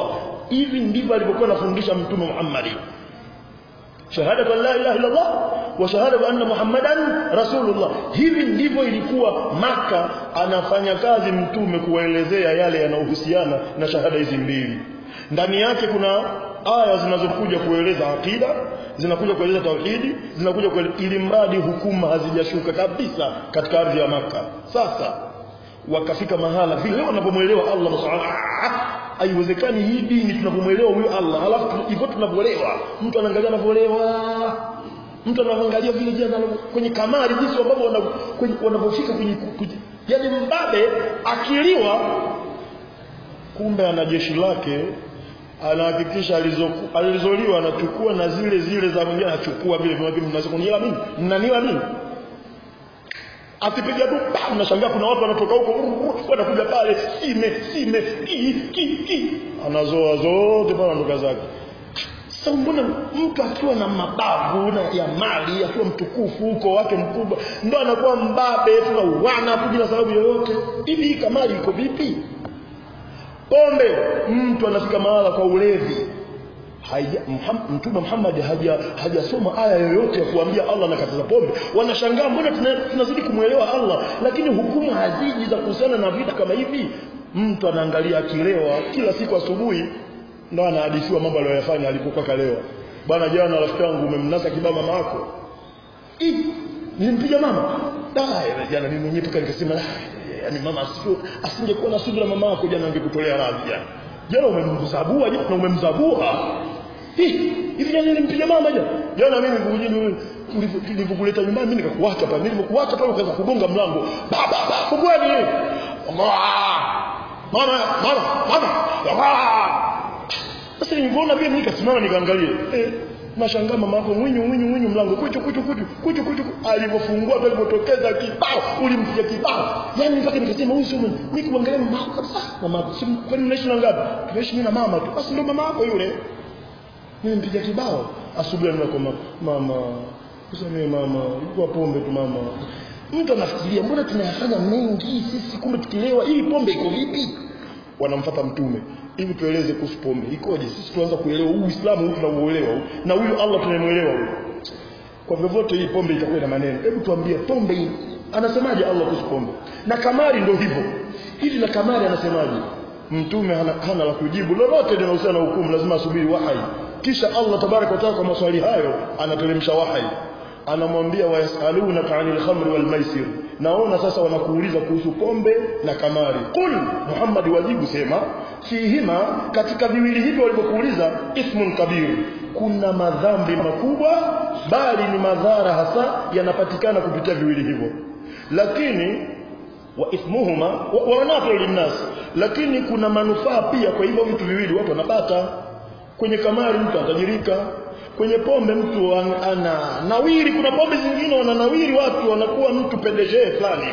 hivi ndivyo alivyokuwa anafundisha mtume Muhammad shahada la ilaha illa Allah wa shahada anna Muhammadan rasulullah hivi ndivyo ilikuwa maka anafanya kazi mtume kuwaelezea yale yanayohusiana na shahada hizi mbili ndani yake kuna aya zinazokuja kueleza akida zinakuja kueleza tauhidi zinakuja kueleza ili mradi hukuma hazijashuka kabisa katika ardhi ya maka sasa wakafika mahala vile wanapomwelewa Allah subhanahu haiwezekani hii dini tunapomwelewa huyo Allah alafu hivyo tunavyoelewa mtu anaangalia anavyoelewa mtu anaangalia vile jana kwenye kamari jinsi ambavyo wanavyofika kwenye, kwenye yani mbabe akiliwa kumbe ana jeshi lake anahakikisha alizoliwa anachukua na zile zile za mwingine anachukua vile vile mnaweza kunielewa mimi mnanielewa mimi akipiga tu mnashangaa kuna watu wanatoka huko wanakuja pale sime sime ki ki ki anazoa zote pale ndoka zake sasa mbona mtu akiwa na mabavu na ya mali akiwa mtukufu huko wake mkubwa ndo anakuwa mbabe tunauana hapo bila sababu yoyote hivi hii kamali iko vipi pombe mtu anafika mahala kwa ulevi haja mtume Muhammad haja hajasoma aya yoyote ya kuambia Allah nakataza pombe wanashangaa mbona tunazidi kumwelewa Allah lakini hukumu haziji za kuhusiana na vitu kama hivi mtu anaangalia akilewa kila siku asubuhi ndo anahadithiwa mambo aliyoyafanya alipokuwa kalewa bwana jana rafiki yangu umemnasa kibao mama yako nilimpiga mama dai jana mimi mwenyewe paka nikasema yani mama asingekuwa na subira mama yako jana angekutolea radhi jana jana umemzabua jana na umemzabua hivi jana nilimpiga mama jana jana mimi kujini nilivyokuleta nyumbani mimi nikakuacha pale nilivyokuacha pale ukaanza kugonga mlango baba baba fungueni mama mama mama sasa nilipoona vile nikasimama nikaangalia eh nashangaa mama yako mwinyu mwinyu mwinyu mlango kuchu kuchu kuchu kuchu kuchu alivyofungua tu alipotokeza kibao ulimpiga kibao yani mpaka nikasema huyu sio mimi kuangalia mama yako kabisa mama yako si kwani unaishi na ngapi tunaishi mimi na mama tu basi ndio mama yako yule mimi mpiga kibao asubuhi niko mama usamee mama ilikuwa pombe tu mama mtu anafikiria mbona tunayafanya mengi sisi kumbe tukilewa hii pombe iko vipi wanamfuata mtume ili tueleze kuhusu pombe ikoje sisi tuanza kuelewa huu Uislamu huu tunauelewa na huyu Allah tunamuelewa huyu kwa vyovyote hii pombe itakuwa na maneno hebu tuambie pombe hii anasemaje Allah kuhusu pombe na kamari ndio hivyo hili na kamari anasemaje mtume hana, hana la kujibu lolote linahusiana na hukumu lazima asubiri wahai kisha Allah tabaraka wa taala kwa maswali hayo anateremsha wahai anamwambia wayasalunaka anil khamri wal maisir naona sasa wanakuuliza kuhusu pombe na kamari qul muhammad wajibu sema fihima katika viwili hivyo walivyokuuliza ismun kabir kuna madhambi makubwa bali ni madhara hasa yanapatikana kupitia viwili hivyo lakini wa ithmuhuma wa wanafiu linnas lakini kuna manufaa pia kwa hivyo vitu viwili watu wanapata kwenye kamari mtu atajirika kwenye pombe mtu an, ana nawiri kuna pombe zingine wananawiri watu wanakuwa mtu pendeje fulani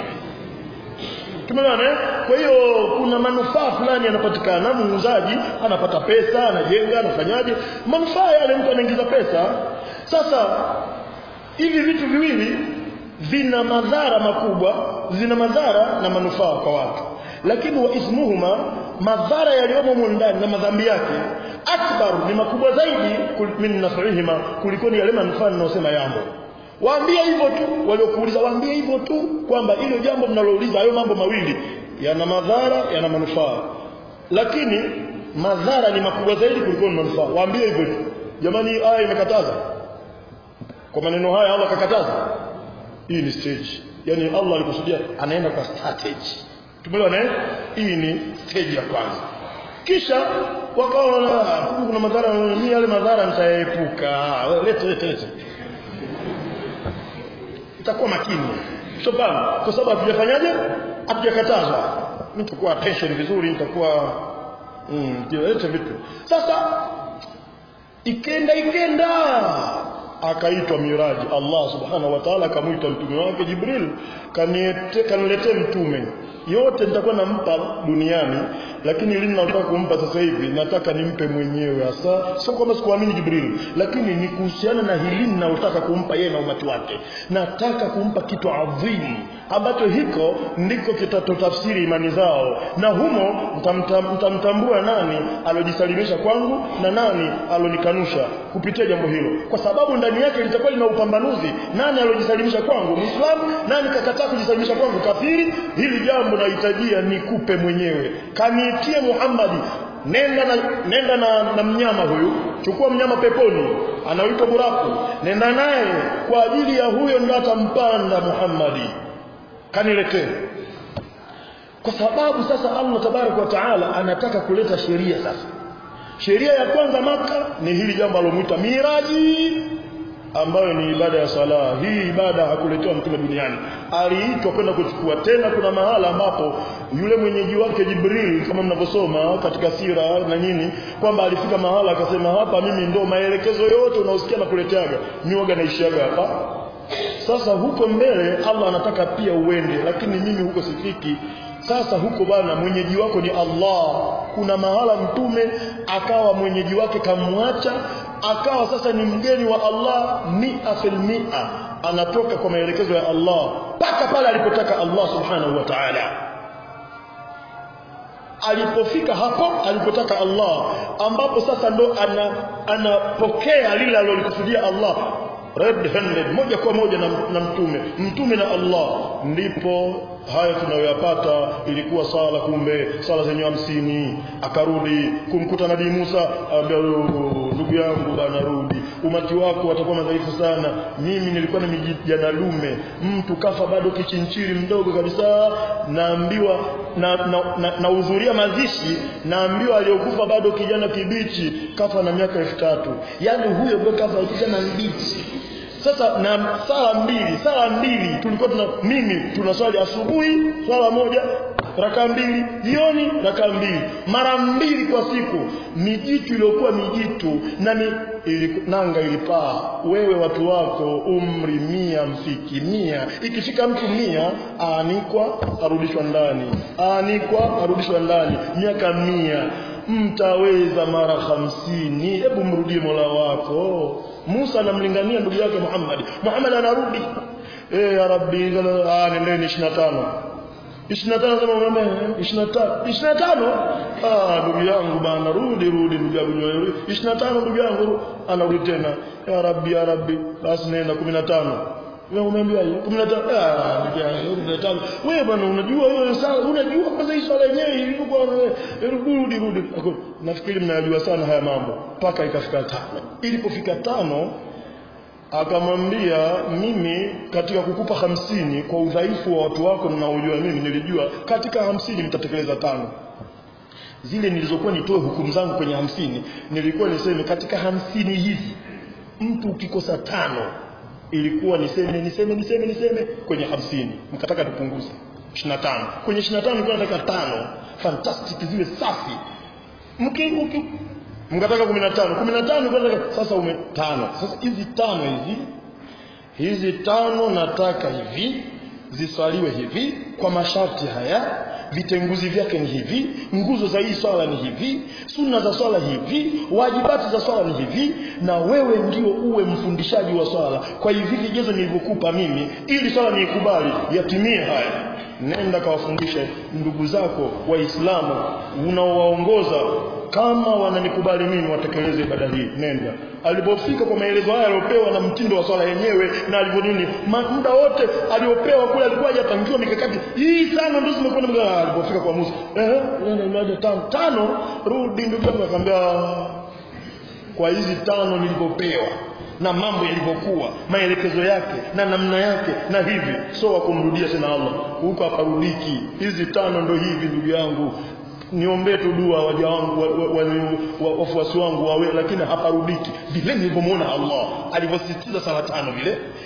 tumeona eh kwa hiyo kuna manufaa fulani yanapatikana muuzaji anapata pesa anajenga anafanyaje manufaa yale mtu anaingiza pesa sasa hivi vitu viwili vina madhara makubwa zina madhara na manufaa kwa watu lakini wa ismuhuma madhara yaliyomo ndani na madhambi yake akbar ni makubwa zaidi min nafihima kuliko ni yale manufaa ninayosema yamo waambie hivyo tu waliokuuliza waambie hivyo tu kwamba hilo jambo mnalouliza hayo mambo mawili yana madhara yana manufaa lakini madhara ni makubwa zaidi kuliko ni manufaa waambie hivyo tu jamani aya imekataza kwa maneno haya Allah kakataza hii ni stage yani Allah alikusudia anaenda kwa strategy tumeelewana eh hii ni stage ya kwanza kisha wakaona kuna madhara mimi yale madhara nitaepuka lete lete lete itakuwa makini sio bana kwa sababu hatujafanyaje hatujakatazwa nitakuwa attention vizuri nitakuwa mm lete vitu sasa ikenda ikenda akaitwa miraji Allah subhanahu wa ta'ala akamuita mtume wake Jibril kaniletee mtume yote nitakuwa nampa duniani lakini lini nataka kumpa sasa hivi nataka nimpe mwenyewe hasa sio kwamba sikuamini Jibril lakini ni kuhusiana na hili ninalotaka kumpa yeye na umati wake nataka kumpa kitu adhimu ambacho hiko ndiko kitatotafsiri imani zao na humo mtamtambua nani alojisalimisha kwangu na nani alonikanusha kupitia jambo hilo kwa sababu ndani yake litakuwa lina upambanuzi nani alojisalimisha kwangu muislamu nani kakataa kujisalimisha kwangu kafiri hili jambo nahitajia nikupe mwenyewe kaniitie Muhammadi nenda na, nenda na, na mnyama huyu chukua mnyama peponi anaitwa buraku nenda naye kwa ajili ya huyo ndo atampanda Muhammadi kaniletee kwa sababu sasa Allah tabarak wa taala anataka kuleta sheria sasa sheria ya kwanza maka ni hili jambo alomwita miraji ambayo ni ibada ya sala hii ibada hakuletewa mtume duniani aliitwa kwenda kuchukua tena kuna mahala ambapo yule mwenyeji wake Jibril kama mnavyosoma katika sira na nini kwamba alifika mahala akasema hapa mimi ndo maelekezo yote unaosikia na kuleteaga mioga naishiaga hapa sasa huko mbele Allah anataka pia uende lakini mimi huko sifiki sasa huko bana mwenyeji wako ni Allah kuna mahala mtume akawa mwenyeji wake kamwacha akawa sasa ni mgeni wa Allah mia fil mia anatoka kwa maelekezo ya Allah mpaka pale alipotaka Allah subhanahu wa ta'ala alipofika hapo alipotaka Allah ambapo sasa ndo ana, anapokea lile alilolikusudia Allah red handed moja kwa moja na, na mtume mtume na Allah ndipo haya tunayoyapata ilikuwa sala kumbe sala zenye hamsini akarudi kumkuta nabii Musa ambia ndugu yangu bana rudi umati wako watakuwa madhaifu sana mimi nilikuwa na mijana lume mtu kafa bado kichinchiri mdogo kabisa naambiwa na, na, na, na udhuria mazishi naambiwa aliyokufa bado kijana kibichi kafa na miaka elfu tatu yaani huyo ndio kafa kijana mbichi sasa na sala mbili sala mbili tulikuwa tuna mimi tunaswali asubuhi swala moja raka mbili jioni raka mbili mara mbili kwa siku mijitu iliyokuwa mijitu na mi, ili, nanga ilipaa wewe watu wako umri mia mfiki mia ikifika mtu mia aanikwa arudishwa ndani aanikwa arudishwa ndani miaka mia mtaweza mara hamsini hebu mrudie mola wako Musa anamlingania ndugu yake Muhammad Muhammad anarudi eh ya rabbi ah nendeni 25 25 kama umeme 25 25 ah ndugu yangu bana rudi rudi ndugu yangu 25 ndugu yangu anarudi tena ya rabbi ya rabbi basi nenda 15 wewe umeambiwa hiyo 15 ah ndugu yangu 15 wewe bwana unajua hiyo sala unajua kwanza hii swala yenyewe ilikuwa rudi rudi nafikiri mnajua sana haya mambo mpaka ikafika tano ilipofika tano akamwambia mimi katika kukupa hamsini kwa udhaifu wa watu wako ninaojua mimi nilijua katika hamsini mtatekeleza tano zile nilizokuwa nitoe hukumu zangu kwenye hamsini nilikuwa niseme katika hamsini hizi mtu ukikosa tano ilikuwa niseme niseme niseme niseme kwenye hamsini mkataka tupunguze 25 kwenye 25 nilikuwa nataka tano fantastic ziwe safi mki, mki mkataka 15 15 kwa sasa ume tano sasa hizi tano hizi hizi tano nataka hivi ziswaliwe hivi kwa masharti haya vitenguzi vyake ni hivi nguzo za hii swala ni hivi sunna za swala hivi wajibati za swala ni hivi na wewe ndio uwe mfundishaji wa swala kwa hivi vigezo nilivyokupa mimi ili swala niikubali yatimie haya nenda kawafundishe ndugu zako waislamu unaowaongoza kama wananikubali mimi watekeleze ibada hii nenda alipofika kwa maelezo haya aliyopewa na mtindo wa swala yenyewe na alivyo nini muda wote aliopewa kule alikuwa hajapangiwa mikakati hii sana ndio zimekuwa mga alipofika kwa Musa eh nenda imaje tano tano rudi ndugu yangu akamwambia kwa hizi tano nilivyopewa na mambo yalivyokuwa maelekezo yake na namna yake na hivi so wakumrudia tena Allah huko aparudiki hizi tano ndo hivi ndugu yangu niombee tu dua waja wangu wafuasi wa, wa, wa, wangu wawe lakini haparudiki vile nilivyomuona Allah alivyosisitiza sala tano vile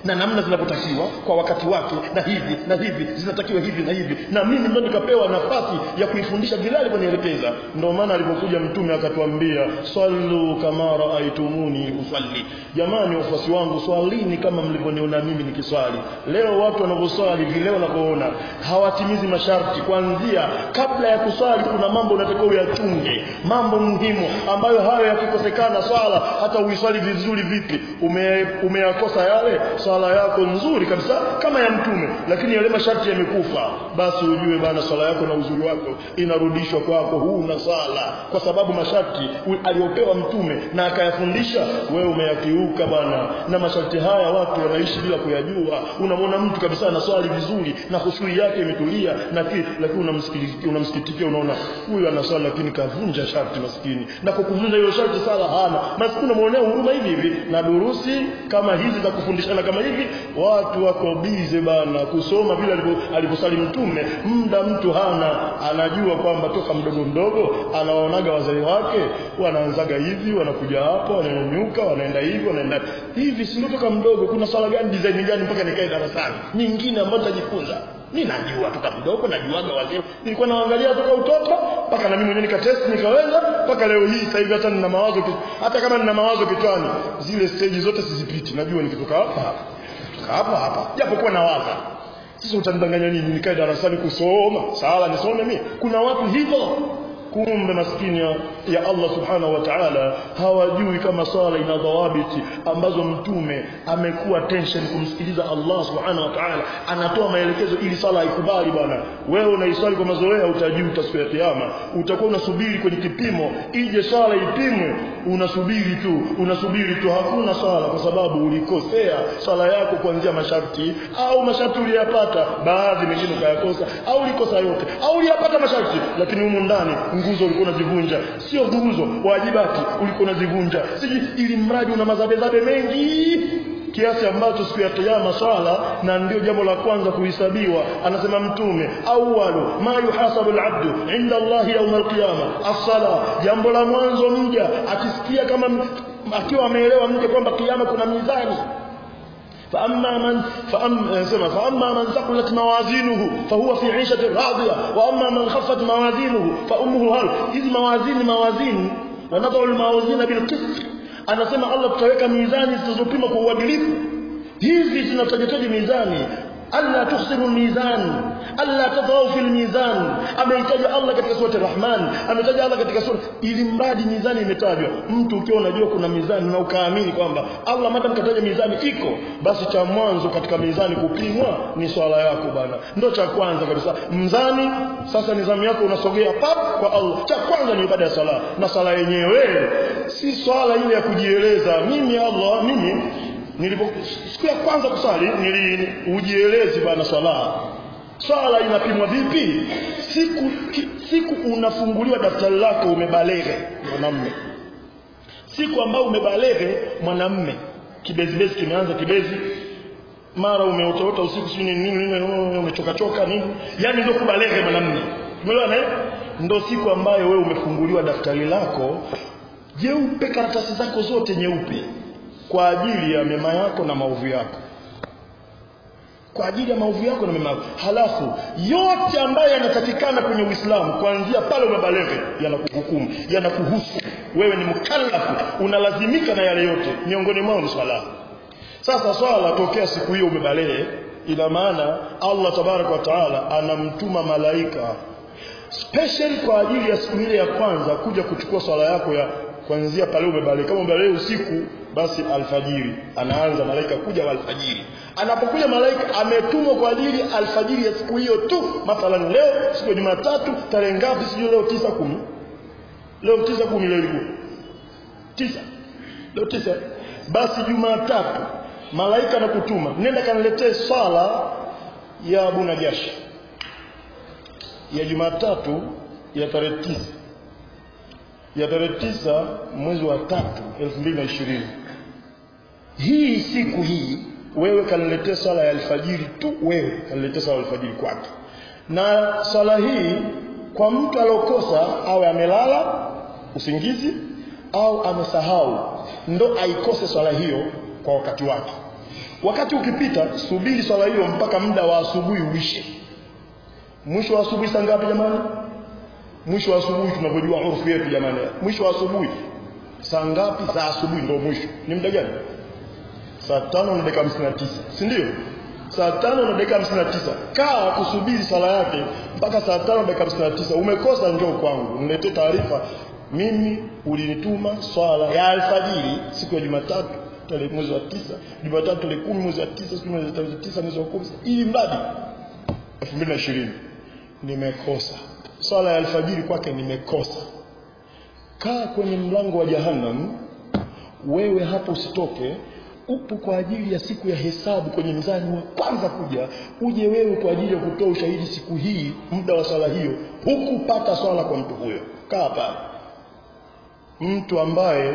na namna zinavyotakiwa kwa wakati wake na hivi na hivi zinatakiwa hivi na hivi na mimi ndo nikapewa nafasi ya kuifundisha vile alivyonielekeza ndio maana alipokuja mtume akatuambia sallu kama raaitumuni usalli jamani wafuasi wangu swalini kama mlivyoniona mimi nikiswali leo watu wanavyoswali vile wanavyoona hawatimizi masharti kuanzia kabla ya kuswali kuna mambo unatakiwa uyachunge mambo muhimu ambayo hayo yakikosekana swala hata uiswali vizuri vipi ume, umeyakosa yale swala yako nzuri kabisa kama ya mtume lakini yale masharti yamekufa basi ujue bana swala yako na uzuri wako inarudishwa kwako huna swala kwa sababu masharti aliyopewa mtume na akayafundisha wewe umeyakiuka bana na masharti haya watu wanaishi bila kuyajua unamwona mtu kabisa anaswali vizuri na khushui yake imetulia na lakini unamsikitikia unamsikitikia unaona huyu anaswali lakini kavunja sharti maskini na kwa kuvunja hiyo sharti sala hana maskini unamwonea huruma hivi hivi na durusi kama hizi za kufundishana kama hivi watu wako bize bana kusoma vile alivyosali mtume muda mtu hana anajua kwamba toka mdogo mdogo anawaonaga wazee wake wanaanzaga hivi wanakuja hapo wananyanyuka wanaenda hivi wanaenda hivi si toka mdogo kuna swala gani design gani mpaka nikae darasani nyingine ambayo nitajifunza mimi najua toka mdogo najuaga wazee nilikuwa naangalia toka utoto mpaka na mimi mwenyewe nikatest nikaweza mpaka leo hii sasa hivi hata nina mawazo hata kama nina mawazo kichwani zile stage zote sizipiti najua nikitoka hapa kutoka hapa hapa japokuwa nawaza sasa utanidanganya nini nikae darasani kusoma sala nisome mimi kuna watu hivyo kumbe maskini ya, ya Allah subhanahu wa ta'ala hawajui kama swala ina dhawabiti ambazo mtume amekuwa tension kumsikiliza Allah subhanahu wa ta'ala anatoa maelekezo ili swala ikubali bwana wewe unaiswali kwa mazoea utajuta siku ya kiyama utakuwa unasubiri kwenye kipimo ije swala ipimwe unasubiri tu unasubiri tu hakuna swala kwa sababu ulikosea swala yako kuanzia masharti au masharti uliyapata baadhi mengine ukayakosa au ulikosa yote au uliyapata masharti lakini humu ndani nguzo ulikuwa unazivunja sio nguzo wajibati ulikuwa unazivunja siji ili mradi una mazabezabe mengi kiasi ambacho siku ya kiyama swala na ndio jambo la kwanza kuhesabiwa anasema mtume awwalu ma yuhasabu alabdu inda Allah yawm alqiyama as-sala jambo la mwanzo mja akisikia kama akiwa ameelewa mje kwamba kiyama kuna mizani فأما من فأما فأما من ثقلت موازينه فهو في عيشة راضية وأما من خفت موازينه فأمه هل إذ موازين موازين ونضع الموازين بالقسط anasema Allah tutaweka mizani zitazopima kwa uadilifu hizi zinatajataji mizani alla tukhsiru mizan alla tadhau fil mizan ameitaja Allah katika sura Rahman ametaja Allah katika sura ili mradi mizani imetajwa mtu ukiwa unajua kuna mizani na ukaamini kwamba Allah madam kataja mizani iko basi cha mwanzo katika mizani kupimwa ni swala yako bana ndio cha kwanza kabisa mzani sasa nizamu yako unasogea pap kwa Allah cha kwanza ni ibada ya sala na sala yenyewe si swala ile ya kujieleza mimi Allah mimi nilipo siku ya kwanza kusali nili ujielezi bana swala swala inapimwa vipi siku ki, siku unafunguliwa daftari lako umebalere mwanamume siku ambayo umebalere mwanamume kibezibezi kimeanza kibezi mara umeotaota usiku sio nini nini umechoka choka nini yani ndio kubalere mwanamume umeelewa ndio siku ambayo wewe umefunguliwa daftari lako jeupe karatasi zako zote nyeupe kwa ajili ya mema yako na maovu yako kwa ajili ya maovu yako na mema yako halafu yote ambayo yanatakikana kwenye Uislamu kuanzia pale umebalege yanakuhukumu yanakuhusu wewe ni mkallafu unalazimika na yale yote miongoni mwao ni swala sasa swala tokea siku hiyo umebalege ina maana Allah tabarak wa taala anamtuma malaika special kwa ajili ya siku ile ya kwanza kuja kuchukua swala yako ya kuanzia pale umebaleka kama umebaleka usiku basi alfajiri anaanza malaika kuja wa alfajiri anapokuja malaika ametumwa kwa ajili alfajiri ya siku hiyo tu mathalan leo siku ya Jumatatu tarehe ngapi sijui leo tisa kumi leo tisa kumi leo ilikuwa tisa leo tisa basi Jumatatu malaika anakutuma nenda kaniletee sala ya Abu Najashi ya Jumatatu ya tarehe tisa ya tarehe tisa mwezi wa tatu elfu mbili na ishirini hii siku hii wewe kaniletee swala ya alfajiri tu wewe kaniletee swala ya alfajiri kwake na swala hii kwa mtu alokosa awe amelala usingizi au amesahau ndo aikose swala hiyo kwa wakati wake wakati ukipita subiri swala hiyo mpaka muda wa asubuhi uishe mwisho wa asubuhi saa ngapi jamani mwisho wa asubuhi tunavyojua urfu yetu jamani mwisho wa asubuhi saa ngapi za asubuhi ndio mwisho ni muda gani saa tano na dakika hamsini na tisa si ndio saa tano na dakika hamsini na tisa kaa kusubiri sala yake mpaka saa tano na dakika hamsini na tisa umekosa njoo kwangu niletee taarifa mimi ulinituma swala ya alfajiri siku ya jumatatu tarehe mwezi wa tisa jumatatu tarehe kumi mwezi wa tisa siku mwezi wa tisa mwezi wa kumi ili mradi elfu mbili na ishirini nimekosa swala ya alfajiri kwake nimekosa kaa kwenye mlango wa jahannam wewe hapo usitoke upo kwa ajili ya siku ya hesabu kwenye mzani wa kwanza kuja uje wewe kwa ajili ya kutoa ushahidi siku hii muda wa swala hiyo hukupata swala kwa mtu huyo kaa pale mtu ambaye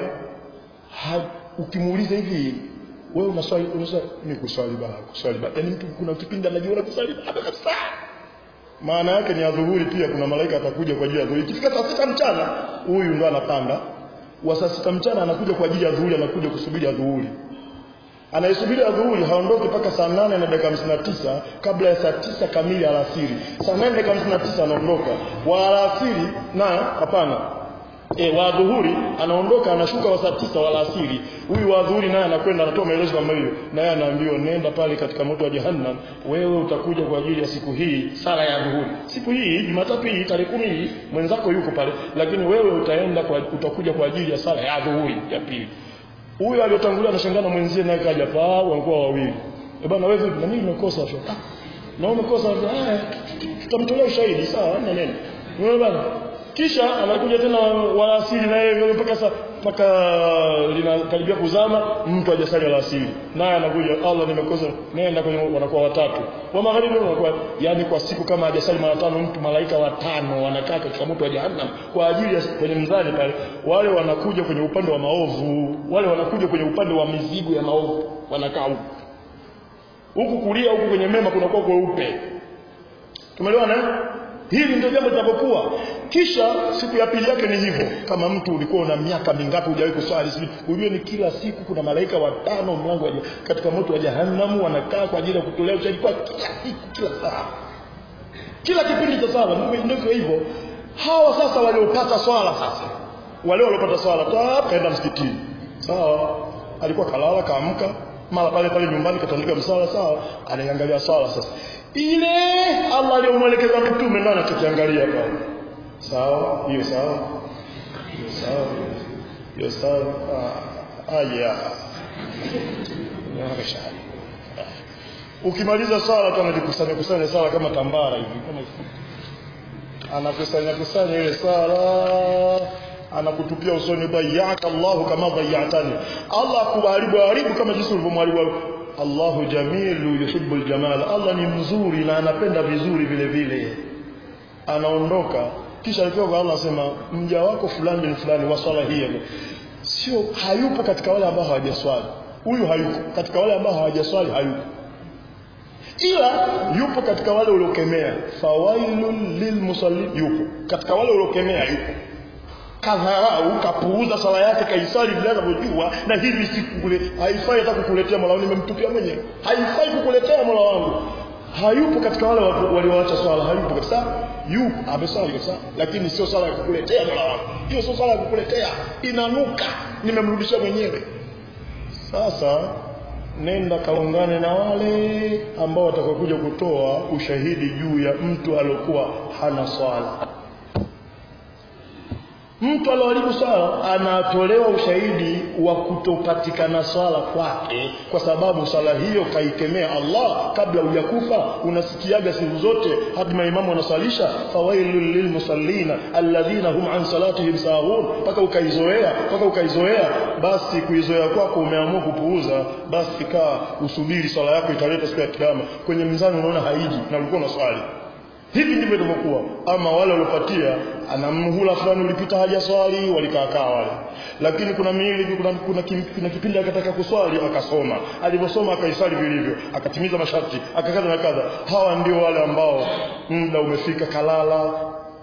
ha, ukimuuliza hivi wewe unaswali unaswali ni kuswali baa kuswali baa yani mtu kuna kipindi anajiona kuswali baa kabisa maana yake ni adhuhuri pia kuna malaika atakuja kwa ajili ya adhuhuri ikifika saa sita mchana huyu ndo anapanda wa saa sita mchana anakuja kwa ajili ya adhuhuri anakuja kusubiri adhuhuri anayesubiri adhuhuri haondoki mpaka saa nane na dakika hamsini na tisa kabla ya saa tisa kamili alasiri saa nane dakika hamsini na tisa anaondoka wa alasiri na hapana e, wa dhuhuri anaondoka anashuka wa saa tisa wa alasiri huyu wa dhuhuri naye anakwenda anatoa maelezo kama hiyo naye anaambiwa nenda pale katika moto wa jahannam wewe utakuja kwa ajili ya siku hii sala ya dhuhuri siku hii jumatatu hii tarehe kumi hii mwenzako yuko pale lakini wewe utaenda kwa, utakuja kwa ajili ya sala ya dhuhuri ya pili huyo aliyotangulia anashangana mwenzie naye kaja pa walikuwa wawili e bwana wewe vipi na mimi nimekosa sio ah na umekosa haya tutamtolea ushahidi sawa na neno wewe bwana kisha anakuja tena walasiri na yeye mpaka sa mpaka linakaribia kuzama mtu hajasali alasiri naye anakuja Allah nimekosa nenda kwenye wanakuwa watatu wa magharibi wanakuwa yani kwa siku kama hajasali mara tano mtu malaika watano wanakaa katika moto wa jahannam kwa ajili ya kwenye mzani pale wale wanakuja kwenye upande wa maovu wale wanakuja kwenye upande wa mizigo ya maovu wanakaa huku huku kulia huku kwenye mema kunakuwa kweupe tumeelewana eh? hili ndio jambo litakapokuwa kisha siku ya pili yake ni hivyo kama mtu ulikuwa una miaka mingapi hujawahi kuswali sijui ujue ni kila siku kuna malaika watano mlango wa katika moto wa jahannam wanakaa kwa ajili ya kutolea ushahidi kwa kila siku kila saa kila kipindi cha sala ndivyo hivyo hawa sasa waliopata swala sasa wale waliopata swala kaenda msikitini sawa alikuwa kalala kaamka mara pale pale nyumbani katandika msala sawa anaiangalia swala sasa ile Allah aliyomwelekeza mtume ndio anachokiangalia pale sawa hiyo sawa hiyo sawa hiyo sawa ah, aya ukimaliza swala tu anajikusanya kusanya sala kama tambara hivi kama anakusanya kusanya ile sala anakutupia usoni bayyaka Allahu kama bayyatani Allah kuharibu haribu kama jinsi ulivyomharibu Allahu jamilu yuhibbul jamal Allah ni mzuri na anapenda vizuri vile vile anaondoka kisha alifika kwa Allah asema mja wako fulani ni fulani wa swala hii sio hayupo katika wale ambao hawajaswali huyu hayupo katika wale ambao hawajaswali hayupo ila yupo katika wale uliokemea fawailul lilmusallin yupo katika wale uliokemea yupo kadharau kapuuza sala yake kaisali bila anavyojua na hili sikule haifai hata kukuletea mola wangu nimemtupia mwenyewe haifai kukuletea mola wangu hayupo katika wale walioacha swala hayupo kabisa yupo amesali kabisa lakini sio sala ya kukuletea mola wangu hiyo sio sala ya kukuletea inanuka nimemrudishia mwenyewe sasa nenda kaungane na wale ambao watakokuja kutoa ushahidi juu ya mtu aliyokuwa hana swala mtu alioharibu swala anatolewa ushahidi wa kutopatikana swala kwake kwa sababu swala hiyo kaikemea Allah kabla hujakufa unasikiaga siku zote hadi maimamu wanasalisha fawailul lilmusallina alladhina hum an salatihim sahun mpaka ukaizoea mpaka ukaizoea basi kuizoea kwako umeamua kupuuza basi kaa usubiri swala yako italeta siku ya kiyama kwenye mzani unaona haiji na ulikuwa unaswali hivi ndivyo ilivyokuwa ama wale waliopatia ana mhula fulani ulipita haja swali walikaakaa wale lakini kuna miili kuna, kuna, kim, kuna kipindi akataka kuswali akasoma alivyosoma akaisali vilivyo akatimiza masharti akakaza na kadha hawa ndio wale ambao muda umefika kalala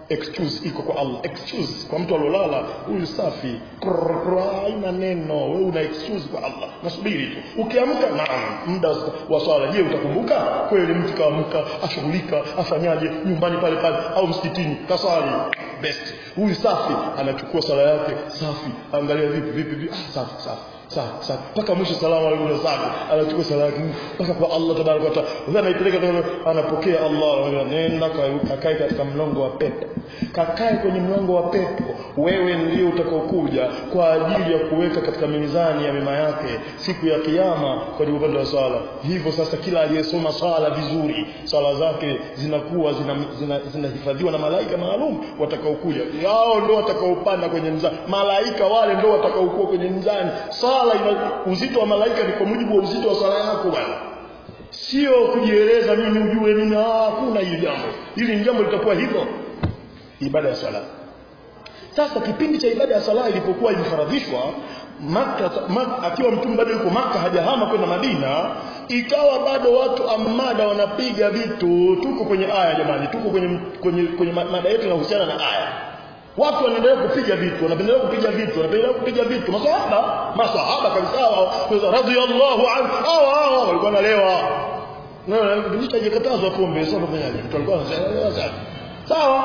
excuse iko kwa Allah excuse kwa mtu alolala huyu safi Krrr, krrr, haina neno wewe una excuse kwa Allah nasubiri tu ukiamka naam muda wa swala je utakumbuka kweli mtu kaamka ashughulika afanyaje nyumbani pale pale au msikitini kaswali best huyu safi anachukua sala yake safi angalia vipi vipi vipi ah, safi safi safi safi mpaka mwisho salamu alaykum safi anachukua sala yake mpaka kwa Allah tabaraka wa taala sasa anaipeleka tena anapokea Allah nenda kakae katika mlango wa pepo kakae kwenye mlango wa pepo wewe ndio utakaokuja kwa ajili ya kuweka katika mizani ya mema yake siku ya kiyama kwa upande wa swala hivyo sasa kila aliyesoma swala vizuri swala zake zinakuwa zinahifadhiwa zina, zina na malaika maalum watakaokuja wao ndio watakaopanda kwenye mzani malaika wale ndio watakaokuwa kwenye mzani swala ina uzito wa malaika ni kwa mujibu wa uzito wa swala yako bwana sio kujieleza mimi ujue mimi hakuna hili jambo hili ni jambo litakuwa hivyo ibada ya swala sasa kipindi cha ibada ya sala ilipokuwa imefaradhishwa Maka, Maka akiwa mtume bado yuko Maka hajahama kwenda Madina ikawa bado watu amada wanapiga vitu tuko kwenye aya jamani tuko kwenye kwenye, kwenye mada yetu inahusiana na aya watu wanaendelea kupiga vitu wanaendelea kupiga vitu wanaendelea kupiga vitu masahaba masahaba kabisa radhiyallahu anhu hao hao walikuwa nalewa na kipindi cha jikatazwa pombe sasa tunafanyaje mtu alikuwa anasema sawa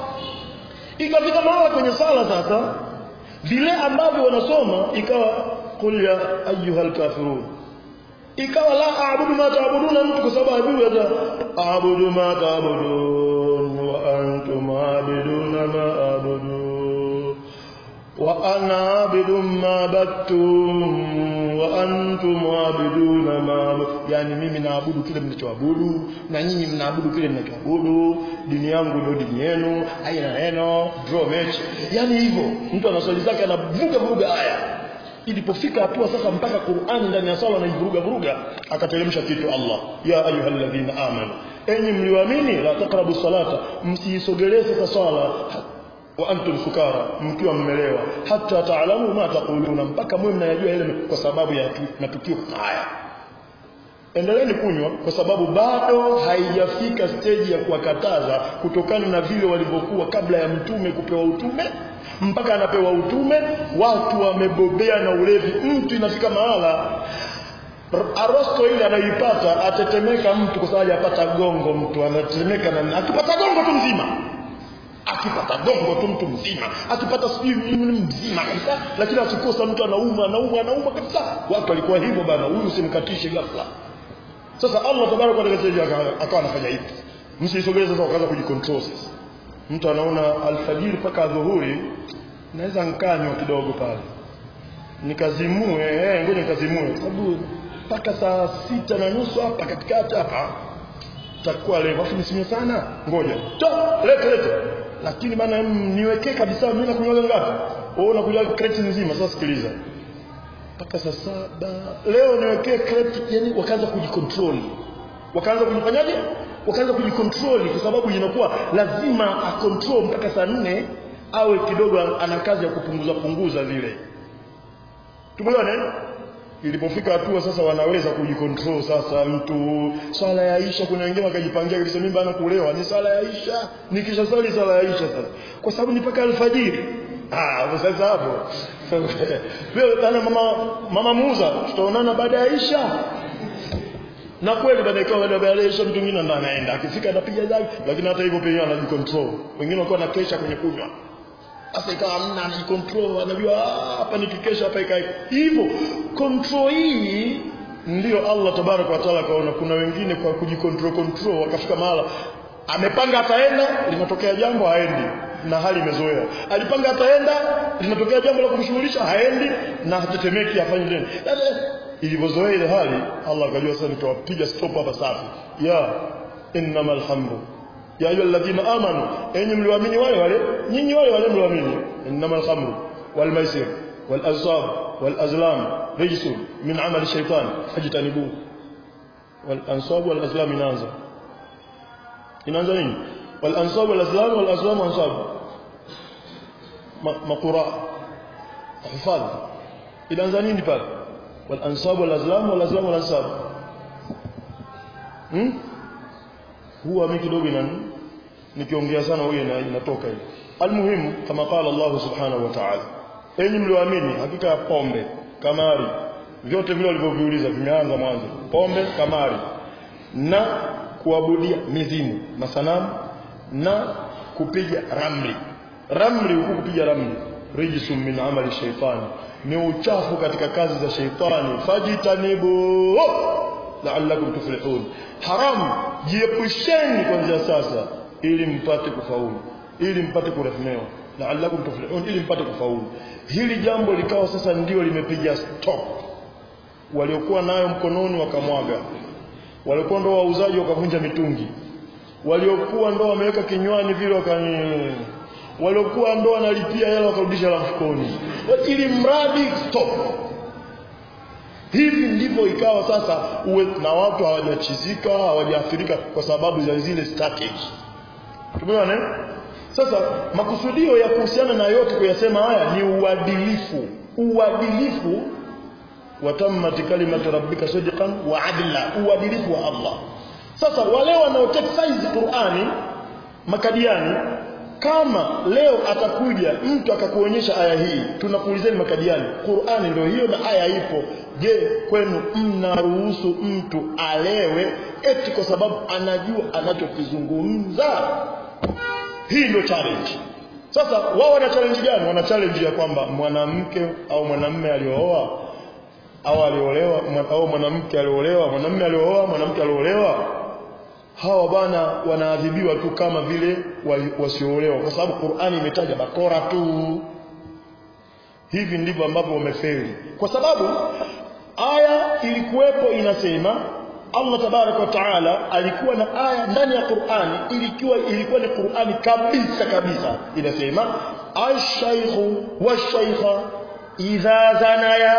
ikafika mahala kwenye sala sasa vile ambavyo wanasoma ikawa qul ya ayyuhal kafirun ikawa la aabudu ma taabuduna mtu kwa sababu ajui hata aabudu ma taabudun wa antum aabiduna ma aabudu wa ana abidu ma battum wa antum aabiduna ma yani mimi naabudu kile mnachoabudu na nyinyi mnaabudu kile mnachoabudu dini yangu ndio dini yenu haina neno draw match yani hivyo mtu ana swali zake anavuga vuga aya ilipofika hatua sasa mpaka Qur'ani ndani ya sala anaivuruga vuruga akateremsha kitu Allah ya ayyuhalladhina amanu enyi mlioamini la taqrabu salata msiisogelee sasa swala wa antum sukara mkiwa mmelewa hata taalamu ma taquluna mpaka mwe mnayajua ile kwa sababu ya matukio haya endeleeni kunywa kwa sababu bado haijafika stage ya kuwakataza kutokana na vile walivyokuwa kabla ya mtume kupewa utume mpaka anapewa utume watu wamebobea na ulevi mtu inafika mahala arosto ile anayoipata atetemeka mtu kwa sababu hajapata gongo mtu anatetemeka na akipata gongo tu mzima akipata gongo tu mtu mzima akipata sijui nini mzima kabisa lakini akikosa mtu anauma anauma anauma kabisa watu walikuwa hivyo bana huyu usimkatishe ghafla sasa Allah tabaraka wa taala akawa anafanya hivi msisogeze sasa wakaanza kujicontrol sasa mtu anaona alfajiri mpaka dhuhuri naweza nkanywa kidogo pale nikazimue eh ngoja nikazimue sababu mpaka saa sita na nusu hapa katikati hapa takuwa leo afu nisinywe sana ngoja to lete lete lakini bana niwekee kabisa mimi nakunywa ngapi wewe unakunywa crate nzima sasa sikiliza mpaka saa saba leo niwekee crate yani wakaanza kujicontrol wakaanza kujifanyaje wakaanza kujicontrol kwa sababu inakuwa lazima acontrol mpaka saa nne awe kidogo ana kazi ya kupunguza punguza vile tumeona ilipofika hatua sasa wanaweza kujicontrol sasa mtu swala ya Aisha kuna wengine wakajipangia kabisa mimi bana kulewa ni swala ya Aisha nikisha swali swala ya Aisha sasa kwa sababu ni mpaka alfajiri ah sasa hapo wewe bana mama mama muuza tutaonana baada ya Aisha na kweli baada ya baada ya Aisha mtu mwingine ndo anaenda akifika anapiga zake lakini hata hivyo pia anajicontrol wengine wako na kesha kwenye kunywa sasa ikawa hamna anajicontrol anajua hapa nikikesha hapa ikae hivyo control hii ndio Allah tabaraka wa taala kaona kuna wengine kwa kujicontrol control wakafika mahala amepanga ataenda linatokea jambo haendi na hali imezoea alipanga ataenda linatokea jambo la kumshughulisha haendi na hatetemeki afanye nini ilivyozoea ile hali Allah akajua sasa nitawapiga stop hapa safi ya innamal khamru ya ayyuha alladhina amanu enyi mlioamini wale wale nyinyi wale wale mlioamini innamal khamru wal maisir wal ansab wal azlam rijsun min amali shaytan fajtanibu wal ansab wal azlam inaanza inaanza nini wal ansab wal azlam wal azlam ansab maqura hifadh inaanza nini pale wal ansab wal azlam wal azlam wal ansab hmm huwa mimi kidogo inani nikiongea sana huyo ina, inatoka hiyo almuhimu kama qala Allah subhanahu wa ta'ala enyi mlioamini hakika ya pombe kamari vyote vile walivyoviuliza vimeanza mwanzo pombe kamari na kuabudia mizimu masanamu na kupiga ramli ramli huku kupiga ramli rijsun min amali shaitani ni uchafu katika kazi za shaitani fajitanibu la'allakum tuflihun haram jiepusheni kuanzia sasa ili mpate kufaulu ili mpate kurehmewa la'allakum tuflihun ili mpate kufaulu hili jambo likawa sasa ndio limepiga stop waliokuwa nayo mkononi wakamwaga waliokuwa ndo wauzaji wakavunja mitungi waliokuwa ndo wameweka kinywani vile wakani waliokuwa ndo wanalipia hela wakarudisha la mfukoni ili mradi stop hivi ndivyo ikawa sasa uwe na watu hawajachizika hawajaathirika kwa sababu za zile strategy tumeona eh? sasa makusudio ya kuhusiana na yote kuyasema haya ni uadilifu uadilifu watammat kalimatu rabbika sidqan wa adla uadilifu wa Allah sasa wale wanaotextize Qur'ani makadiani kama leo atakuja mtu akakuonyesha aya hii tunakuulizeni makadiani Qur'ani ndio hiyo na aya ipo je kwenu mnaruhusu mtu alewe eti kwa sababu anajua anachokizungumza hii ndio challenge sasa wao wana challenge gani wana challenge ya kwamba mwanamke au mwanamume aliyooa au aliolewa au mwanamke aliolewa mwanamume aliooa mwanamke aliolewa hawa bana wanaadhibiwa tu kama vile wasioolewa kwa sababu Qur'ani imetaja bakora tu hivi ndivyo ambavyo wamefeli kwa sababu aya ilikuwepo inasema Allah tabarak wa taala alikuwa na aya ndani ya Qur'ani ilikuwa ilikuwa ni Qur'ani kabisa kabisa inasema ash-shaykhu wash-shaykha idha zanaya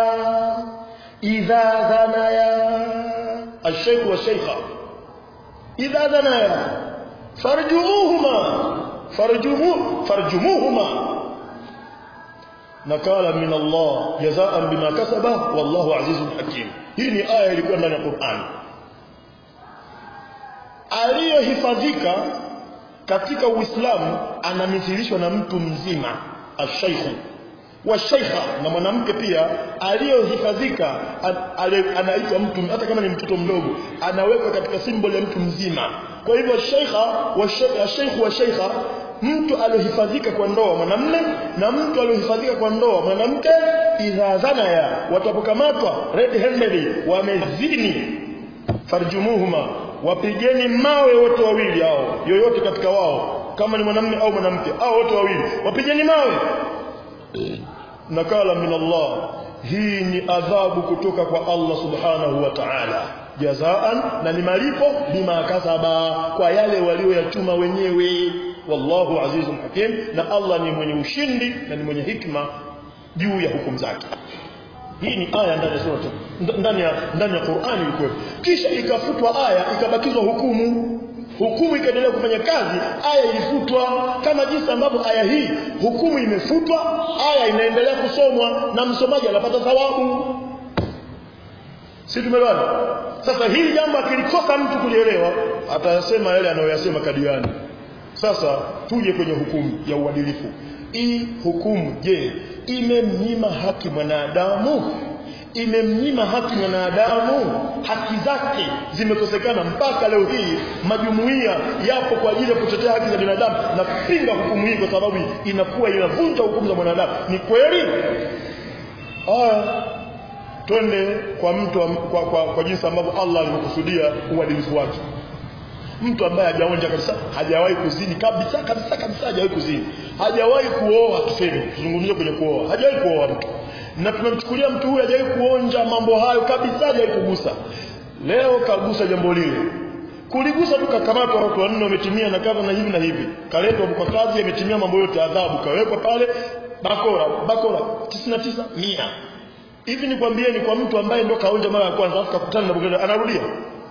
idha zanaya ash-shaykhu wash-shaykha idha zanaya farjumuhuma farjumu farjumuhuma nakala min Allah jazaan bima kasaba wallahu azizun hakim hii ni aya ilikuwa ndani ya Qur'an aliyohifadhika katika Uislamu anamithilishwa na mtu mzima ashaykhu wa shaykha na mwanamke pia aliyohifadhika anaitwa mtu hata kama ni mtoto mdogo anawekwa katika symbol ya mtu mzima kwa hivyo shaykha wa shaykhu wa shaykha mtu aliohifadhika kwa ndoa mwanamume na mtu aliohifadhika kwa ndoa mwanamke idha zanaya watapokamatwa red handed wamezini farjumuhuma wapigeni mawe wote wawili hao yoyote katika wao kama ni mwanamume au mwanamke au wote wawili wapigeni mawe nakala min Allah hii ni adhabu kutoka kwa Allah subhanahu wa ta'ala jazaan na ni malipo bima kasaba kwa yale walioyachuma wenyewe wallahu azizun hakim na Allah ni mwenye ushindi na ni mwenye hikma juu ya hukumu zake hii ni aya ndani ya sura ndani ya ndani ya Qur'ani ilikuwa kisha ikafutwa aya ikabakizwa hukumu hukumu ikaendelea kufanya kazi aya ilifutwa kama jinsi ambavyo aya hii hukumu imefutwa aya inaendelea kusomwa na msomaji anapata thawabu si tumeelewana sasa hili jambo akilikosa mtu kulielewa atayasema yale anayoyasema kadiani sasa tuje kwenye hukumu ya uadilifu hii hukumu je imemnyima haki mwanadamu imemnyima haki mwanadamu haki zake zimekosekana mpaka leo hii majumuiya yapo kwa ajili ya kutetea haki za binadamu na kupinga hukumu hii kwa sababu inakuwa inavunja hukumu za mwanadamu ni kweli haya twende kwa mtu kwa, kwa, kwa jinsi ambavyo Allah alivyokusudia uadilifu wake mtu ambaye hajaonja kabisa hajawahi kuzini kabisa kabisa kabisa hajawahi kuzini hajawahi kuoa tuseme tuzungumzie kwenye kuoa hajawahi kuoa mtu na tunamchukulia mtu huyu hajawahi kuonja mambo hayo kabisa hajawahi kugusa leo kagusa jambo lile kuligusa tu kakamatwa watu wanne wametimia na kadha na hivi na hivi kaletwa kwa kazi yametimia mambo yote adhabu kawekwa pale bakora bakora 99 mia hivi nikwambieni kwa mtu ambaye ndo kaonja mara ya kwanza afu kakutana na bugada anarudia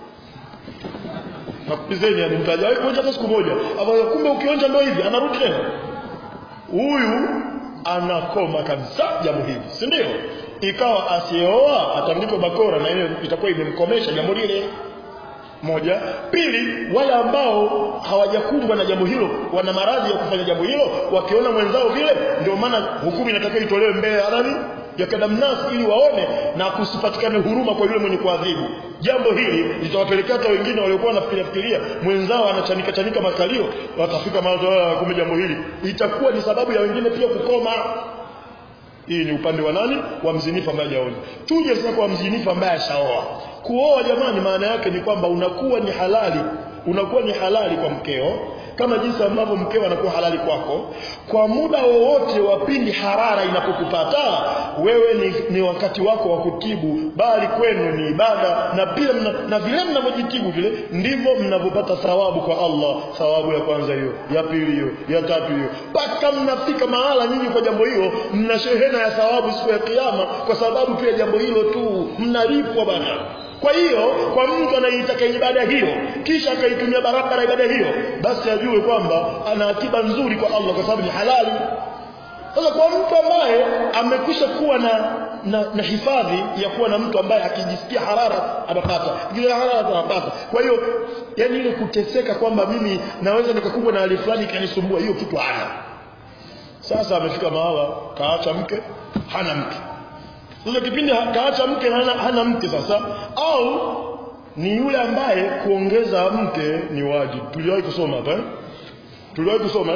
nakupizeni yani mtaja wewe kuonja hata siku moja ambayo kumbe ukionja ndio hivi anarudi tena huyu anakoma kabisa jambo hili si ndio ikawa asioa atandikwa bakora na ile itakuwa imemkomesha jambo lile moja pili wale ambao hawajakumbwa na jambo hilo wana maradhi ya kufanya jambo hilo wakiona mwenzao vile ndio maana hukumu inatakiwa itolewe mbele ya nani ya kadamnasi ili waone na kusipatikane huruma kwa yule mwenye kuadhibu jambo hili litawapelekea hata wengine waliokuwa wanafikiria fikiria mwenzao anachanika chanika makalio watafika mawazo kumbe jambo hili itakuwa ni sababu ya wengine pia kukoma hii ni upande wa nani wa mzinifu ambaye hajaoa tuje sasa kwa mzinifu ambaye ashaoa kuoa jamani maana yake ni kwamba unakuwa ni halali unakuwa ni halali kwa mkeo kama jinsi ambavyo mkeo anakuwa halali kwako kwa muda wowote wa pindi harara inapokupata wewe ni, ni wakati wako wa kutibu bali kwenu ni ibada na pia mna, na vile mnavyojitibu vile ndivyo mnavyopata thawabu kwa Allah thawabu ya kwanza hiyo ya pili hiyo ya tatu hiyo mpaka mnafika mahala nyinyi kwa jambo hilo mna shehena ya thawabu siku ya kiyama kwa sababu pia jambo hilo tu mnalipwa bana kwa hiyo kwa mtu anayeitaka ibada hiyo kisha akaitumia barabara ibada hiyo basi ajue kwamba ana akiba nzuri kwa Allah kwa sababu ni halali sasa kwa mtu ambaye amekwisha kuwa na, na, na hifadhi ya kuwa na mtu ambaye akijisikia harara anapata ikija harara anapata kwa hiyo yani ile kuteseka kwamba mimi naweza nikakumbwa na hali fulani ikanisumbua hiyo kitu hana sasa amefika mahala kaacha mke hana mke sasa kipindi kaacha mke hana, hana mke sasa au ni yule ambaye kuongeza mke ni wajibu tuliwahi kusoma hapa eh? tuliwahi kusoma eh?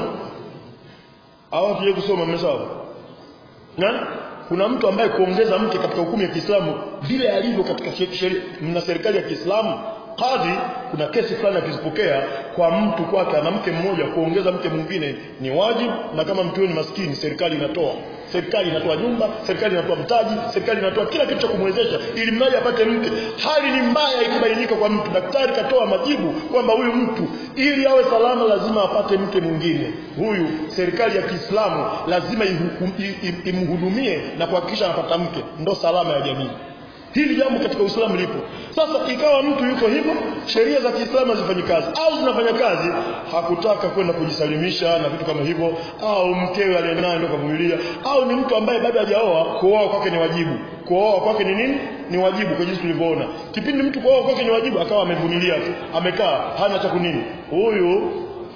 au tuje kusoma mmesawa na kuna mtu ambaye kuongeza mke katika hukumu ya Kiislamu vile alivyo katika sheria na serikali ya Kiislamu kadhi kuna kesi fulani akizipokea kwa mtu kwake ana mke mmoja kuongeza mke mwingine ni wajibu na kama mtu ni maskini serikali inatoa serikali inatoa nyumba serikali inatoa mtaji serikali inatoa kila kitu cha kumwezesha ili mradi apate mke hali ni mbaya ikibainika kwa mtu daktari katoa majibu kwamba huyu mtu ili awe salama lazima apate mke mwingine huyu serikali ya Kiislamu lazima imhudumie na kuhakikisha anapata mke ndo salama ya jamii hili jambo katika Uislamu lipo sasa ikawa mtu yuko hivyo sheria za Kiislamu hazifanyi kazi au zinafanya kazi hakutaka kwenda kujisalimisha na vitu kama hivyo au mkewe aliyenaye ndio kavumilia au ni mtu ambaye bado hajaoa kuoa kwake ni wajibu kuoa kwake ni nini ni wajibu kwa jinsi tulivyoona kipindi mtu kuoa kwake ni wajibu akawa amevumilia tu amekaa hana cha kunini huyu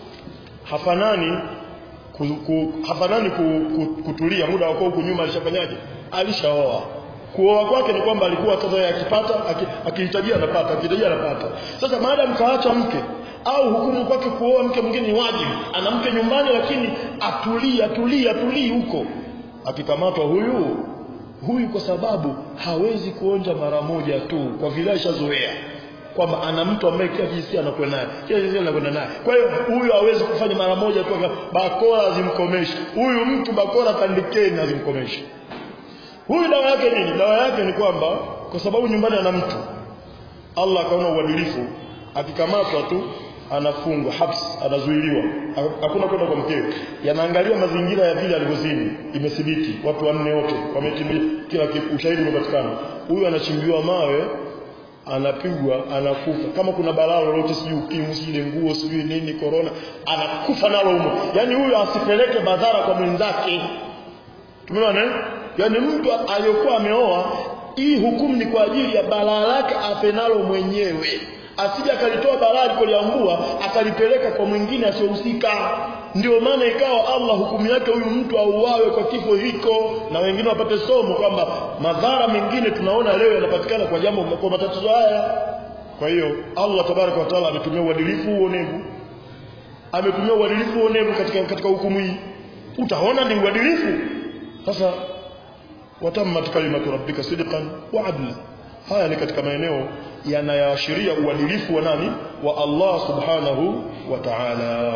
hafanani ku, ku, hafanani ku, ku, kutulia muda wako huku nyuma alishafanyaje alishaoa kuoa kwake ni kwamba alikuwa sasa akipata akihitajia anapata akihitajia anapata sasa maadamu kaacha mke au hukumu kwake kuoa mke mwingine ni wajibu ana mke nyumbani lakini atulie atulie atulie huko akikamatwa huyu huyu kwa sababu hawezi kuonja mara moja tu kwa vile ashazoea kwamba ana mtu ambaye kila jinsia anakwenda naye kila jinsia anakwenda naye kwa hiyo huyu hawezi kufanya mara moja tu bakora azimkomeshe huyu mtu bakora tandikeni azimkomeshe huyu dawa yake nini dawa yake ni kwamba kwa sababu nyumbani ana mtu Allah akaona uadilifu akikamatwa tu anafungwa habs anazuiliwa hakuna kwenda kwa mkewe yanaangalia mazingira ya vile alivyozini imethibiti watu wanne wote wametimia kila ushahidi umepatikana huyu anachimbiwa mawe anapigwa anakufa kama kuna balaa lolote sijui ukimwi sijui nguo sijui nini corona anakufa nalo humo yani huyu asipeleke madhara kwa mwenzake tumeona eh yani mtu aliyokuwa ameoa hii hukumu ni kwa ajili ya balaa lake apenalo mwenyewe asije akalitoa balaa alipoliambua akalipeleka kwa mwingine asiyohusika ndio maana ikawa Allah hukumu yake huyu mtu auawe kwa kifo hiko na wengine wapate somo kwamba madhara mengine tunaona leo yanapatikana kwa jambo kwa matatizo haya kwa hiyo Allah tabaraka wa taala ametumia uadilifu uonevu ametumia uadilifu uonevu katika katika hukumu hii utaona ni uadilifu sasa watammat kalimatu rabbika sidqan wa adla haya ni katika maeneo yanayoashiria uadilifu wa nani wa Allah subhanahu wa ta'ala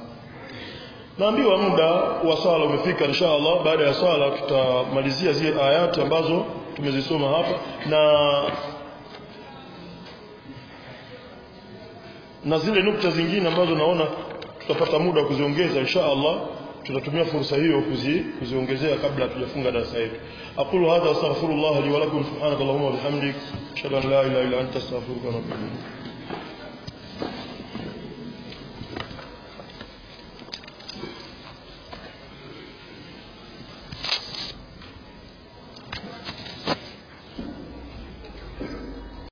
naambiwa muda wa swala umefika insha Allah baada ya swala tutamalizia zile ayati ambazo tumezisoma hapa na na zile nukta zingine ambazo naona tutapata muda wa kuziongeza insha Allah tutatumia fursa hiyo kuzi, kuziongezea kabla hatujafunga darasa yetu aqulu hadha astaghfirullah li wa lakum subhanakallahumma wa bihamdik ashhadu an la ilaha illa anta astaghfiruka wa atubu ilayk